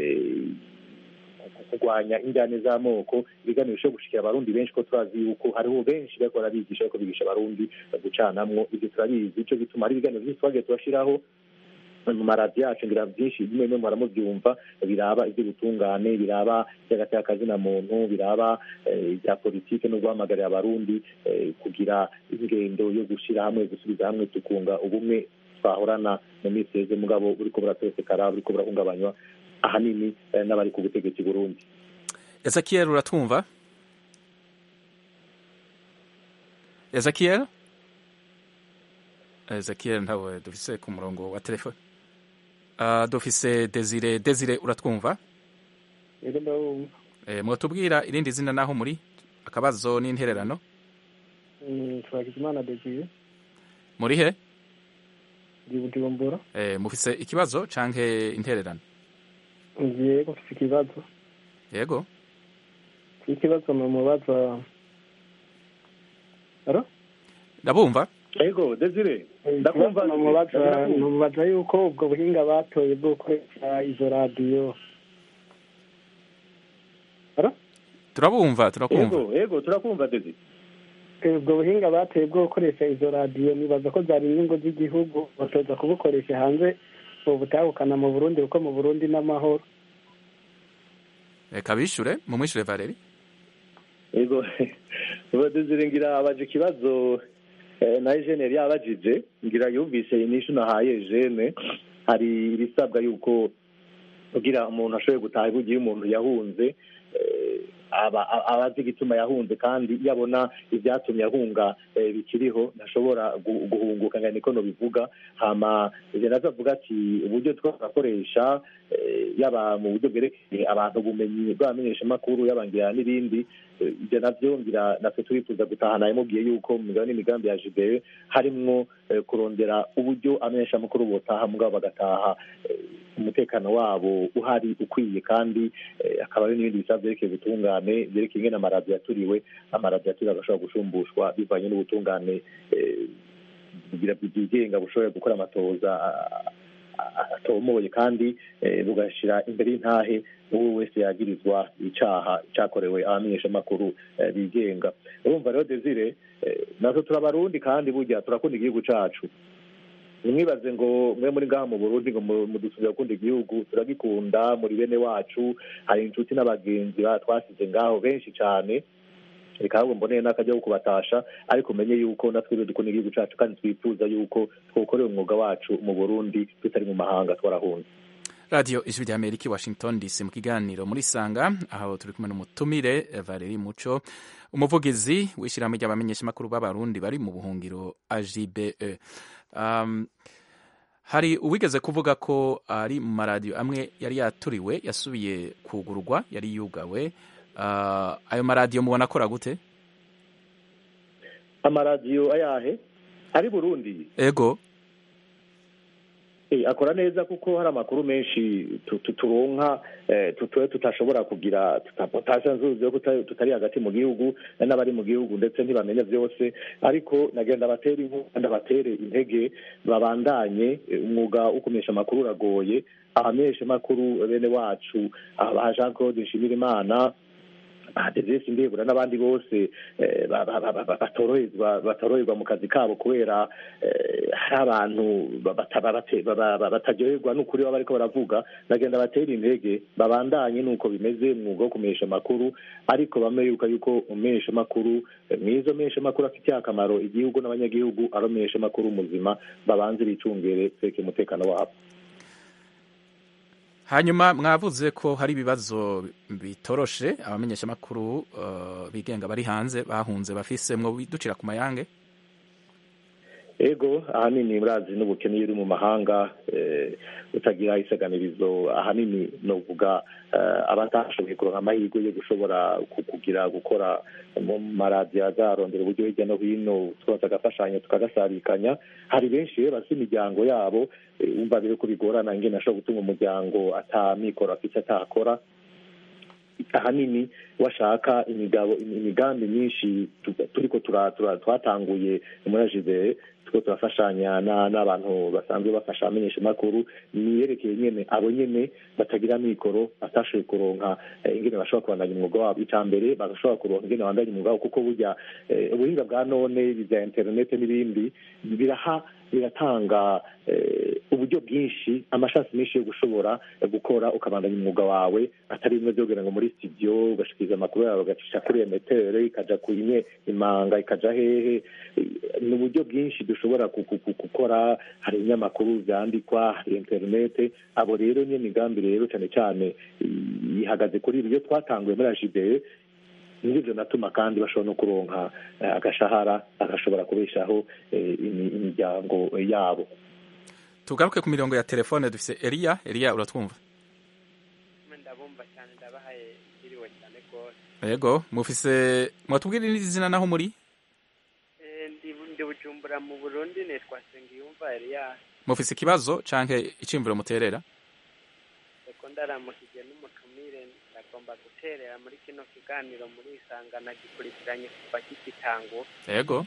kurwanya injyane z'amoko ibiganiro bishobora gushikira abarundi benshi ko turazi yuko hariho benshi bariko barabigisha bariko bigisha abarundi gucanamwo ibyo turabizi ico gituma hari ibiganiro byinshi twagiye turashiraho mu maradiyo yacu ngira byinshi bimwe bimwe muramubyumva biraba iby'ubutungane biraba iby'agateka kazina muntu biraba ibya politike no guhamagarira abarundi kugira ingendo yo gushyira hamwe gusubiza hamwe tukunga ubumwe twahorana mu minsi yeze mugabo buriko buratosekara buriko burahungabanywa ahanini n'abari ku butegetsi burundi ezekiel uratwumva ezekiel ezekiel ntawe dufise ku murongo wa telefone uh, dufise desire desire uratwumva yego ndabumva eh, mwotubwira irindi zina naho muri akabazo n'intererano twagizimana desire muri he ndi bujumbura eh, mufise ikibazo canke intererano yego mfise ikibazo yego ikibazo mumubaza aro ndabumva yego desire ndakumva numubaza yuko ubwo buhinga batoye bwo gukoresha izo radiyo aro turabumva turakumva yego yego turakumva desire ubwo buhinga bateye bwo gukoresha izo radiyo nibaza ko zari inyungu z'igihugu batoza kubukoresha hanze ubu butahukana mu burundi kuko mu burundi n'amahoro reka bishure mumwishure valeri yego desire ngira abaje ikibazo na jene yari yabajije ngira yumvise inyishu nahaye jene hari ibisabwa yuko kugira umuntu ashoboye gutaha ibugiye umuntu yahunze aba azi igituma yahunze kandi iyo abona ibyatumye ahunga bikiriho ntashobora guhunguka ngo niko bivuga hama nazo avuga ati uburyo twakoresha yaba mu buryo bwerekeye abantu ubumenyi bw'abamenyeshamakuru yabangira n'ibindi ibyo nabyo ngira natwe turifuza gutahana yamubwiye yuko mu migabo n'imigambi ya jibewe harimwo kurondera uburyo amenyeshamakuru botaha mugabo bagataha umutekano wabo uhari ukwiye kandi akaba ari n'ibindi bisaba byerekeye ubutungane byerekeye ingene amaradiyo yaturiwe amaradiyo yaturiwe agashobora gushumbushwa bivanye n'ubutungane bwigenga bushobora gukora amatoza atomoye kandi bugashyira imbere y'intahe uwo wese yagirizwa icyaha cyakorewe abamenyeshamakuru bigenga urumva rero desire natwe turabarundi kandi burya turakunda igihugu cyacu ntimwibaze ngo mwe muri ngaha mu burundi ngo mudusubire gukunda igihugu turagikunda muri bene wacu hari inshuti n'abagenzi twasize ngaho benshi cyane reka ahubwo mboneye n'akajya ko kubatasha ariko umenye yuko natwe dukunda igihugu cyacu kandi twifuza yuko twokorera umwuga wacu mu burundi tutari mu mahanga twarahunze radiyo ijwi rya amerika i washington dc mu kiganiro muri sanga aho turi kumwe n'umutumire valeri muco umuvugizi w'ishyirahamwe ry'abamenyeshamakuru b'abarundi bari mu buhungiro ajibe um, hari uwigeze kuvuga ko ari mu maradiyo amwe yari yaturiwe yasubiye kugurwa yari yugawe uh, ayo maradiyo mubona akora gute amaradiyo ayahe ari burundi ego akora neza kuko hari amakuru menshi turonka tutuwe tutashobora kugira tutasanzuze ko tutari hagati mu gihugu n'abari mu gihugu ndetse ntibamenye byose ariko nagenda batera inkunga ndabatere intege babandanye umwuga wo kumenyesha amakuru uragoye abamenyesha amakuru bene wacu aba Jean Claude Nshimirimana badevesi ndebura n'abandi bose batoroherwa batoroherwa mu kazi kabo kubera hari abantu bataryoherwa n'ukuri baba bariko baravuga nagenda batera intege babandanye n'uko bimeze umwuga wo kumenyesha amakuru ariko bame yuka yuko umumenyesha amakuru mwiza menyesha amakuru afitiye akamaro igihugu n'abanyagihugu ari umumenyesha amakuru muzima babanze bicungere tweke umutekano wabo hanyuma mwavuze ko hari ibibazo bitoroshe abamenyeshamakuru uh, bigenga bari hanze bahunze bafise mwo biducira ku mayange ego ahanini murazi n'ubukene iyo uri mu mahanga utagira isaganirizo ahanini novuga abatashoboye kuronka amahirwe yo gushobora kugira gukora mu maradiyo azarondera uburyo hirya no hino twose agafashanya tukagasarikanya hari benshi rero bafite imiryango yabo wumva rero ko bigorana ingene ashobora gutunga umuryango atamikoro afite atakora ahanini washaka imigabo imigambi myinshi turiko twatanguye muri ajibere turiko turafashanya n'abantu basanzwe bafasha abamenyesha makuru niyerekeye nyene abo nyene batagira mikoro batashoboye kuronka ingene bashobora kubandanya umwuga wabo ica mbere bagashobora kuronka ingene bandanya umwuga wabo kuko burya ubuhinga bwa none vya interinete n'ibindi biraha biratanga uburyo bwinshi amashasi menshi yo gushobora gukora ukabandanya umwuga wawe atari bimwe byo kugira ngo muri studio ugashikiriza amakuru yawe ugacisha kuri emetere ikaja ku imwe imanga ikaja hehe ni uburyo bwinshi dushobora gukora hari ibinyamakuru vyandikwa hari interinete abo rero niyo migambi rero cyane cyane ihagaze kuri ibyo twatanguye muri ajibeye nibyo natuma kandi bashobora no kuronka agashahara agashobora kubeshaho imiryango yabo tugaruke ku mirongo ya telefone dufise Elia Elia uratwumva ndabumva cyane ndabahaye iriwe cyane rwose yego mufise mwatubwira n'izina naho muri ndi bujumbura mu burundi nitwa sengiyumva Elia mufise ikibazo canke icimvuro muterera eko ndaramukije n'umutumire ndagomba guterera muri kino kiganiro muri isangana gikurikiranye kuva kigitango yego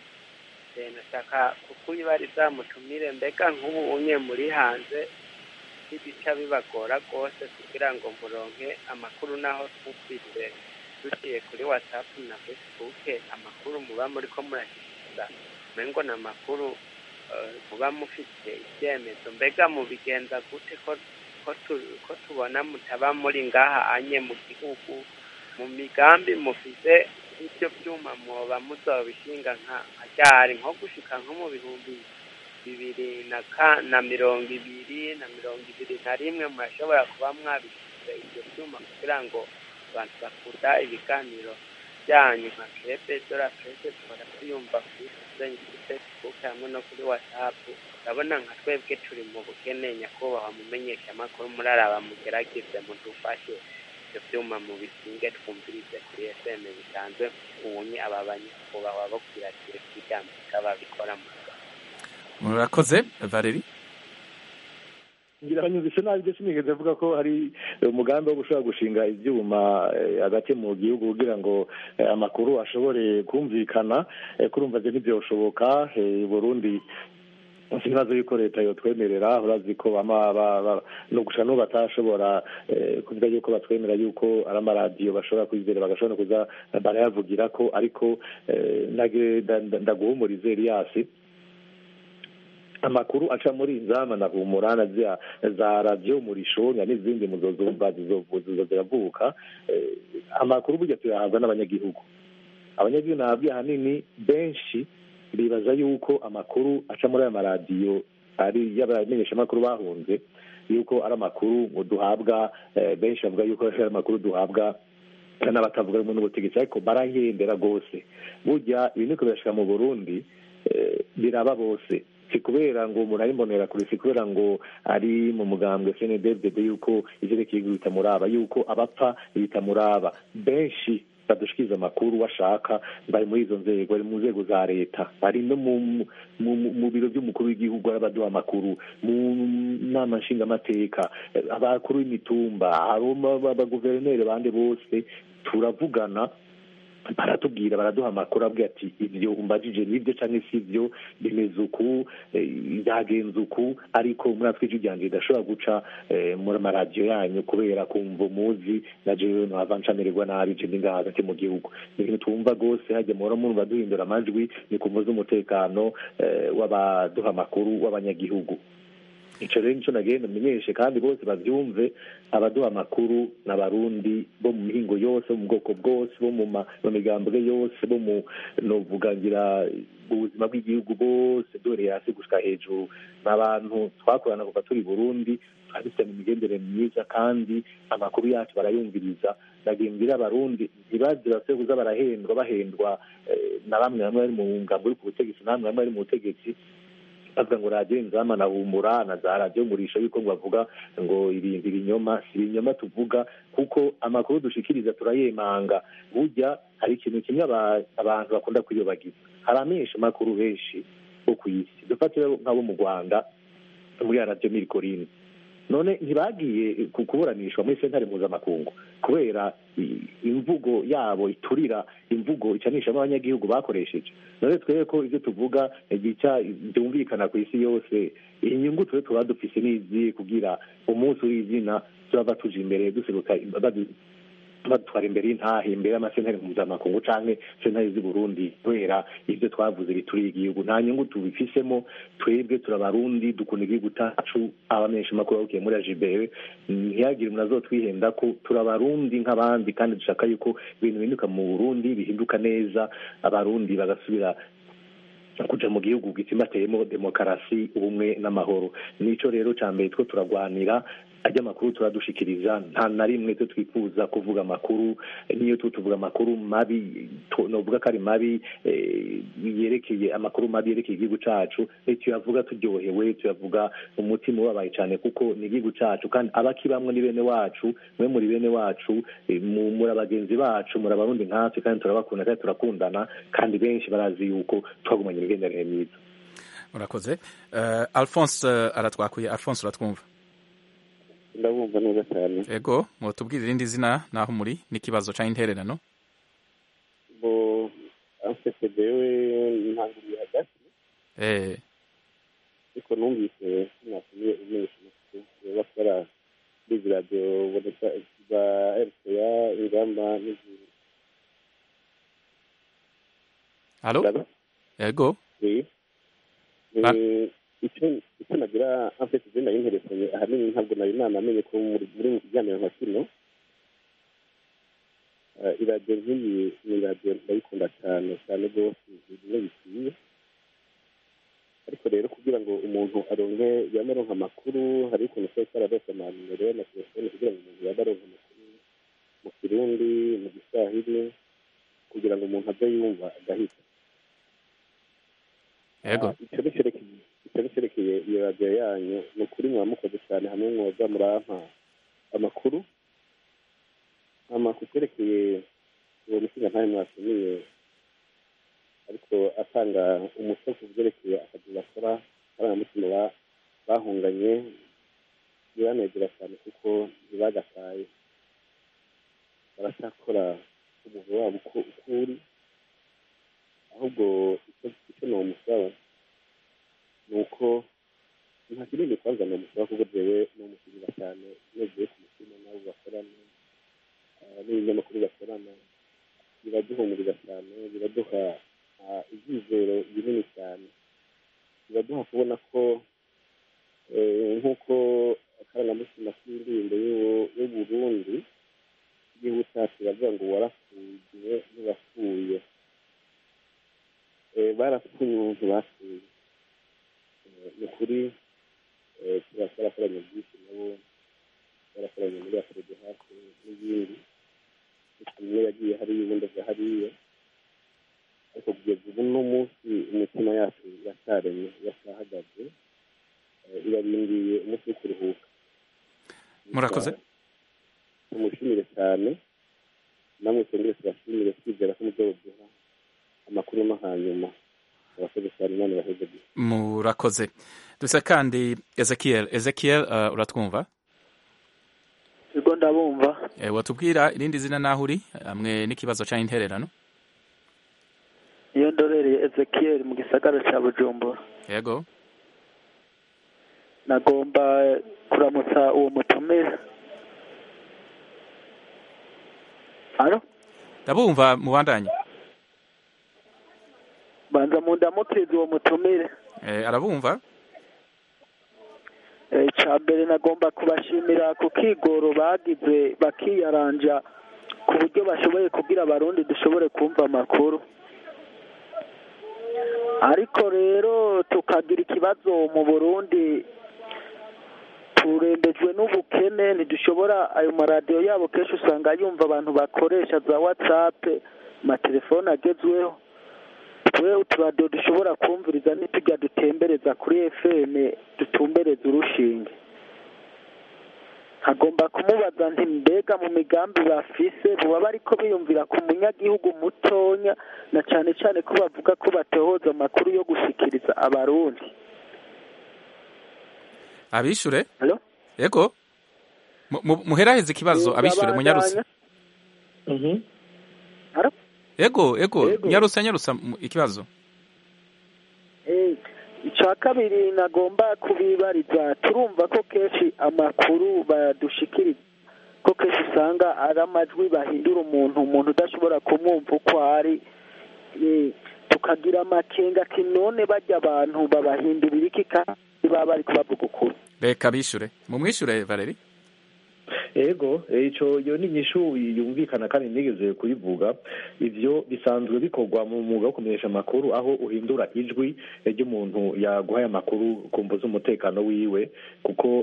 nashaka kukwibariza mutumire mbega nk'ubu unye muri hanze n'ibica bibagora rwose kugira ngo muronke amakuru naho twumvise duciye kuri whatsapp na facebook amakuru muba muri ko murashyikiriza umengo ni amakuru muba mufite ibyemezo mbega mubigenza gute ko ko tubona mutaba muri ngaha anye mu gihugu mu migambi mufite ibyo byuma mwoba muzabishinga nka ryari nko gushika nko mu bihumbi bibiri na ka na mirongo ibiri na mirongo ibiri na rimwe murashobora kuba mwabishyize ibyo byuma kugira ngo abantu bakunda ibiganiro byanyu nka crepe dora presse duhora tuyumva kuri facebook hamwe no kuri whatsapp urabona nka twebwe turi mu bukene nyakubahwa mumenyesha amakuru muraraba mugerageze mudufashe ibyo byuma mu bisinge twumvirize kuri fm bisanzwe ubunye aba banyakubahwa bo kwiratira ry'amerika babikora mu murakoze valeri ngira abanyumvise nabi ibyo sinigeze avuga ko hari umugambi wo gushobora gushinga ibyuma hagati mu gihugu kugira ngo amakuru ashobore kumvikana kurumva byo ntibyoshoboka burundi ikibazo yuko leta yotwemerera urazi ko no gusa n'ubu batashobora kuvuga yuko batwemera yuko ari amaradiyo bashobora kwizera bagashobora kuza barayavugira ko ariko ndaguhumurize Elias amakuru aca muri inzama na humura na za radiyo murishonya n'izindi muzozumva ziravuka amakuru burya tuyahabwa n'abanyagihugu abanyagihugu nababwiye ahanini benshi bibaza yuko amakuru aca muri aya maradiyo ari y'abamenyeshamakuru bahunze yuko ari amakuru ngo duhabwa benshi bavuga yuko ari amakuru duhabwa n'abatavuga rumwe n'ubutegetsi ariko barahendera rwose burya ibi niko birashika mu burundi biraba bose si kubera ngo umuntu ari mbonera kure si kubera ngo ari mu mugambwe cnddd yuko ivyerekeye bitamuraba yuko abapfa bitamuraba benshi badushikiriza amakuru bashaka bari muri izo nzego bari mu nzego za leta bari no mu biro by'umukuru w'igihugu baduha amakuru mu nama nshingamateka abakuru b'imitumba abaguverineri bande bose turavugana baratubwira baraduha amakuru abwira ati ibyo umbajije nibyo cyangwa si ibyo bimeze uku byagenze uku ariko muri atwe ijwi ryanjye ridashobora guca muri amaradiyo yanyu kubera kumva umuzi na jewe ntava ncamererwa nabi je ndi ngaha hagati mu gihugu ni ibintu twumva rwose hajya muhora mwumva duhindura amajwi ni ku mvuze umutekano w'abaduha amakuru w'abanyagihugu icyo rero nicyo nagenda menyeshe kandi bose babyumve abaduha amakuru ni abarundi bo mu mihingo yose bo mu bwoko bwose bo mu migambwe yose bo mu novugangira ubuzima bw'igihugu bose duhereye hasi gushika hejuru ni abantu twakorana kuva turi burundi dufitanye imigendere myiza kandi amakuru yacu barayumviriza nagendera abarundi ntibazi base kuza barahendwa bahendwa na bamwe bamwe bari mu ngambo uri ku butegetsi na bamwe bamwe bari mu butegetsi bavuga ngo radiyo inzama na humura na za radiyo ngurisha yuko ngo bavuga ngo ibintu ibinyoma si ibinyoma tuvuga kuko amakuru dushikiriza turayemanga burya hari ikintu kimwe abantu bakunda kuyobagiza hari amenshi amakuru benshi bo ku isi dufatire nk'abo mu rwanda muri radiyo mirikorine none ntibagiye kuburanishwa muri sentare mpuzamakungu kubera imvugo yabo iturira imvugo icanishamo abanyagihugu bakoresheje none twebwe ko ibyo tuvuga gica byumvikana ku isi yose inyungu tube tuba dufise n'izi kugira umunsi w'izina turava tuje imbere duseruka badutwara imbere y'intahe imbere y'amasentare mpuzamakungu canke sentare z'i burundi kubera ivyo twavuze bituriye igihugu nta nyungu tubifisemo twebwe turabarundi dukunda igihugu cacu abamenyesha amakuru babukiye muri ajibere ntihagire umuntu azotwihenda ko turabarundi nk'abandi kandi dushaka yuko ibintu bihinduka mu burundi bihinduka neza abarundi bagasubira kuja mu gihugu gitsimbateyemo demokarasi ubumwe n'amahoro nico rero ca mbere two turagwanira ajya amakuru turadushikiriza nta na rimwe twe twifuza kuvuga amakuru niyo tu tuvuga amakuru mabi novuga ko ari mabi yerekeye amakuru mabi yerekeye igihugu cacu tuyavuga turyohewe tuyavuga umutima ubabaye cyane kuko ni igihugu cacu kandi abakibamwe ni bene wacu mwe muri bene wacu muri abagenzi bacu muri abarundi nkatwe kandi turabakunda kandi turakundana kandi benshi barazi yuko twagumanye imigenderanire myiza urakoze alphonse aratwakuye alphonse uratwumva ndabumva neza cyane ego mutubwire irindi zina naho muri n'ikibazo cya intererano bo afite dewe ntanguriye hagati eh ariko numvise sinasubiye umenyesha amakuru bakora bizi radiyo boneka za rca ingamba n'izindi halo ego icyo icyo nagira amfite izina y'interesanyi ahanini ntabwo nari nanamenye ko muri mu kiganiro nka kino iradiyo nk'iyi ni iradiyo ndayikunda cyane cyane rwose bimwe bikwiye ariko rero kugira ngo umuntu aronke yaba aronka amakuru hari ukuntu twese araronka amanimero y'amatelefone kugira ngo umuntu yaba aronka amakuru mu kirundi mu giswahili kugira ngo umuntu aze yumva agahita yego icyo ni cyerekeye icyo ni cyerekeye iyo radiyo yanyu ni ukuri mwamukoze cyane hamwe mwoza murampa amakuru amakuru cyerekeye uwo mushinga ntayo mwatumiye ariko atanga umuco ku byerekeye akazi bakora amarangamutima bahunganye biranezera cyane kuko ntibagataye baracyakora umwuga wabo uko uri ahubwo icyo ni umusaba ni uko nta kinini kwanza ni umusaba kuko jewe ni umusigira cyane nezuye ku mutima n'abo bakorana n'ibinyamakuru bakorana biraduhumuriza cyane biraduha ibyizero binini cyane biraduha kubona ko nk'uko akarangamutima k'indirimbo y'uburundi igihugu cyacu baravuga ngo warapfuye ntibapfuye barapfuye umuntu bapfuye ni ukuri twarakoranye byinshi nabo barakoranye muri afurede hafi n'ibindi umwe yagiye hariya ubundi aza hariya ariko kugeza ubu no munsi imitima yacu iracyaremye iracyahagaze irarindiye umunsi wo kuruhuka murakoze tumushimire cyane namwe twongere tubashimire twizera ko muzoduha amakuru no hanyuma abakozi cyane imana ibaheze murakoze dusa kandi ezekiel ezekiel uh, uratwumva yego ndabumva e, watubwira irindi zina naho uri hamwe n'ikibazo cya intererano iyo ndorereye ezekiel mu gisagara cya bujumbura yego nagomba kuramutsa uwo mutumire alo ndabumva mubandanye banza mu ndamukiriza uwo mutumire eh, arabumva icya mbere nagomba kubashimira ku kigoro bagize bakiyaranja ku buryo bashoboye kubwira abarundi dushobore kumva amakuru ariko rero tukagira ikibazo mu burundi turembejwe n'ubukene ntidushobora ayo maradiyo yabo kenshi usanga yumva abantu bakoresha za watsapu amatelefone agezweho twe uturadiyo dushobora kumviriza ntitujya dutembereza kuri efeme dutumbereza urushinge hagomba kumubaza nti mbega mu migambi bafise buba bariko biyumvira ku munyagihugu mutonya na cane cane ko bavuga ko batohoza amakuru yo gushikiriza abarundi abishure yego Mu- mu- muheraheze ikibazo abishure munyarutse yego yego nyarutse nyarutse mu- ikibazo icya kabiri nagomba kubibariza turumva ko kenshi amakuru badushikiriza ko kenshi usanga ari amajwi bahindura umuntu umuntu udashobora kumwumva uko ari Eh, tukagira amakenga ati none bajya abantu babahindurira iki kandi baba bari kubavuga ukuri reka bishure mumwishure valeri ego ico iyo ni inyishu yumvikana kandi nigeze kuyivuga ivyo bisanzwe bikorwa mu mwuga wo kumenyesha amakuru aho uhindura ijwi ry'umuntu yaguhaye amakuru ku mvu z'umutekano wiwe kuko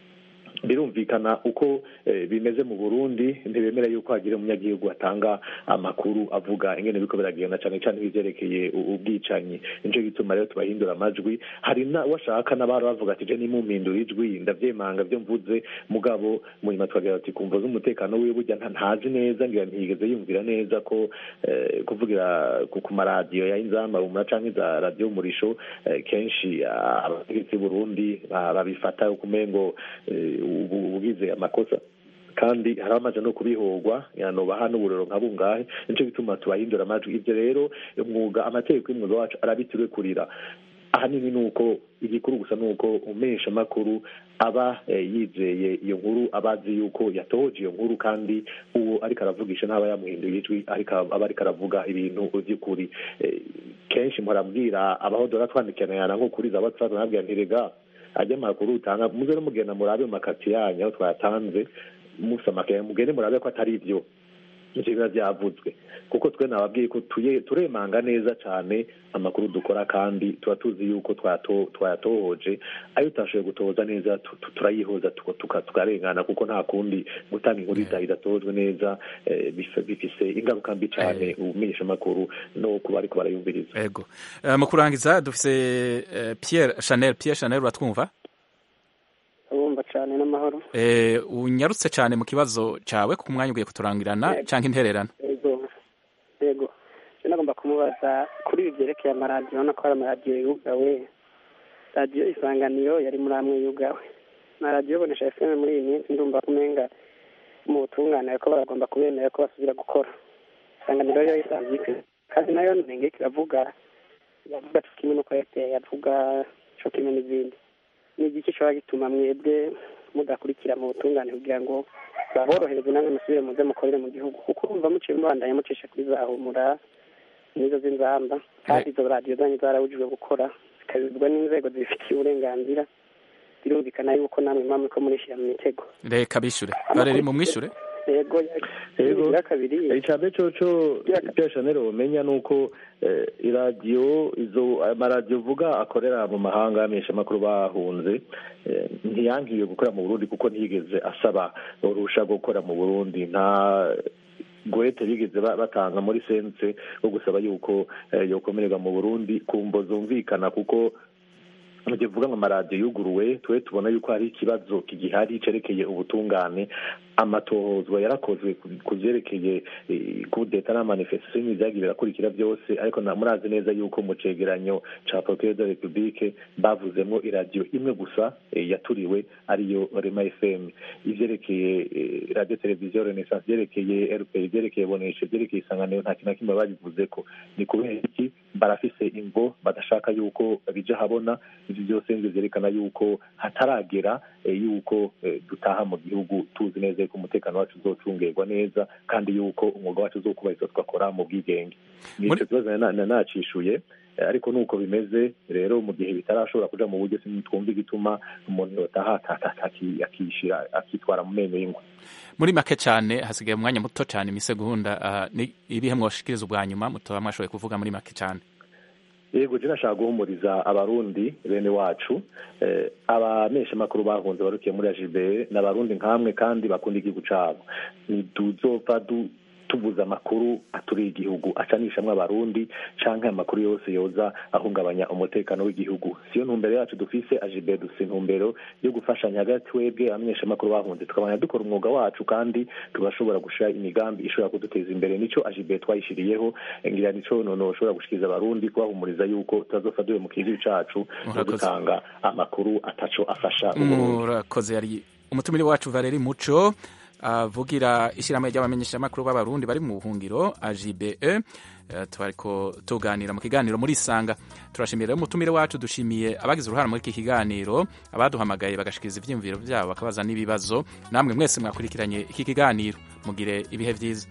birumvikana uko eh, bimeze mu burundi ntibemera yuko hagira umunyagihugu atanga amakuru avuga ingene biko biragenda cyane cyane nk'ivyerekeye u- ubwicanyi nico gituma rero tubahindura amajwi hari na washaka n'abari bavuga ati je nimumpindura ijwi ndavyemanga vyo mvuze mugabo munyuma twagira ati kumva z'umutekano wiwe burya nta- ntazi neza ngira ntiyigeze yumvira neza ko eh, kuvugira ku ku maradiyo ya inzamba umura canke za radiyo murisho eh, kenshi ah, abategetsi b'uburundi ba- babifata ukumengo eh, ubu- ubugize amakosa kandi hari amaze no kubihorwa yanobaha n'uburero nka bungahe nico gituma tubahindura amajwi ivyo rero umwuga amategeko y'umwuga wacu arabituriwe kurira ahanini ni uko igikuru gusa ni uko umesha amakuru aba eh, yizeye iyo nkuru aba azi yuko yatohoje iyo nkuru kandi uwo ariko aravugisha ntaba yamuhinduye ijwi ariko aba ariko aravuga ibintu vy'ukuri Eh, kenshi murabwira abahodora twandikirana nko kuri za whatsapp nabwira ntirega ajya amakuru utanga muze no mugenda murabe mu makati yanyu aho twayatanze musamakaye mugende murabe ko atari ivyo ivyo biba vyavuzwe kuko twe nababwiye ko tuye- turemanga neza cane amakuru dukora kandi tuba tuzi yuko twato- twayatohoje ayo utashoboye gutohoza neza tu- tu- turayihoza tuka- tuka- tukarengana kuko nta kundi gutanga inkuru ida- idatojwe neza eh, bif- bifise ingaruka mbi cane umenyesha amakuru no kuba ariko barayumviriza yego Eh, mu kurangiza dufise eh, Pierre Chanel Pierre Chanel uratwumva urumva cyane n'amahoro Eh, unyarutse cyane mu kibazo cawe ku mwanya ugiye kuturangirana Yego. canke intererano yego yego je nagomba kumubaza kuri ibi byerekeye amaradiyo urabona ko hari amaradiyo yugawe radiyo isanganiro yari muri amwe yugawe na radiyo bonesha fm muri iyi minsi ndumva kumenga mu butungane ko baragomba kubemera ko basubira gukora isanganiro yo isanzwe ikwiye kandi nayo ntenge kiravuga iravuga co kimwe n'uko airtel yavuga co kimwe n'izindi ni igiki cyoba gituma mwebwe mudakurikira mu butungane kugira ngo baborohereze namwe musubire muze mukorere mu gihugu kuko urumva muciye mubandanya mucisha kuri za humura nizo z'inzamba kandi izo radiyo zanyu zarabujijwe gukora zikabibwa n'inzego zibifitiye uburenganzira birumvikana yuko namwe muba muriko murishyira mu mitego reka bishure Valeri mumwishure yego Yego. ya kabiri icambere coco Pierre Chanel womenya nuko eh, iradiyo izo amaradiyo uvuga akorera mu mahanga yamenyesha amakuru bahunze eh, ntiyangiwe gukora mu Burundi kuko ntiyigeze asaba urusha gukora mu Burundi nta gwete bigeze ba- batanga muri sense wo gusaba yuko eh, yokomererwa mu Burundi kumvo zumvikana kuko mugihe uvuga ngo amaradiyo yuguruwe twe tubona yuko hari ikibazo kigihari cerekeye ubutungane amatohozwa yarakozwe ku- ku vyerekeye eh, kudeta n'amanifestation y'ibintu vyagiye birakurikira byose ariko na murazi neza yuko mu cegeranyo ca procureur de la republique bavuzemwo iradiyo imwe gusa eh, yaturiwe ariyo rema fm ivyerekeye eh, radio televiziyo renaissance vyerekeye rp vyerekeye boneshe vyerekeye isanganiro nta kintu na kimwe babivuzeko ni kubera iki barafise imvo badashaka yuko bija habona ivyo byose nivyo vyerekana yuko hataragera eh, yuko eh, dutaha mu gihugu tuzi neza yuko umutekano wacu uzocungerwa neza kandi yuko umwuga wacu uzokubahirizwa tugakora mu bwigenge nico kibazo na- na- nacishuye Eh, ariko nuko bimeze rero mu gihe bitarashobora kuja mu buryo twumva igituma umuntu yotaha akishira akitwara mu menyo y'ingwe muri make cyane hasigaye umwanya muto cyane imisegonda uh, ni ibihe mwoshikiriza ubwa nyuma mutoba mwashoboye kuvuga muri make cyane yego je nashaka guhumuriza abarundi bene wacu eh, abameshamakuru bahunze barukiye muri ajibe ni abarundi nkamwe kandi bakunda igihugu cabo ntituzopfa du tuvuze amakuru aturiye igihugu acanishamwo abarundi canke amakuru yose yoza ahungabanya umutekano w'igihugu siyo ntumbero yacu dufise ajibe dufise intumbero yo gufashanya hagati twebwe abamenyeshamakuru bahunze tukabanya dukora umwuga wacu kandi tugashobora gushira imigambi ishobora kuduteza imbere nico ajibe twayishiriyeho ngira nico nono ushobora gushikiriza abarundi kubahumuriza yuko tutazofa duhe mu kigihugu cacu no Murakoze. gutanga amakuru ataco afasha uburundi murakoze yari umutumire wacu valeri muco avugira ishyirahamwe ry'abamenyeshamakuru b'abarundi bari mu buhungiro ajibe twariko tuganira mu kiganiro muri isanga turashimira rero umutumire wacu dushimiye abagize uruhare muri iki kiganiro abaduhamagaye bagashikiriza ivyiyumviro vyabo bakabaza n'ibibazo namwe mwese mwakurikiranye iki kiganiro mugire ibihe vyiza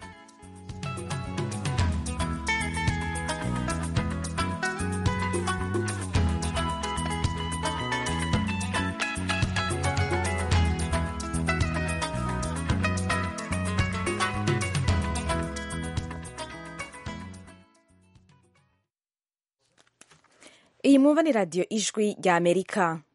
iyi mwumva ni radiyo ijwi rya amerika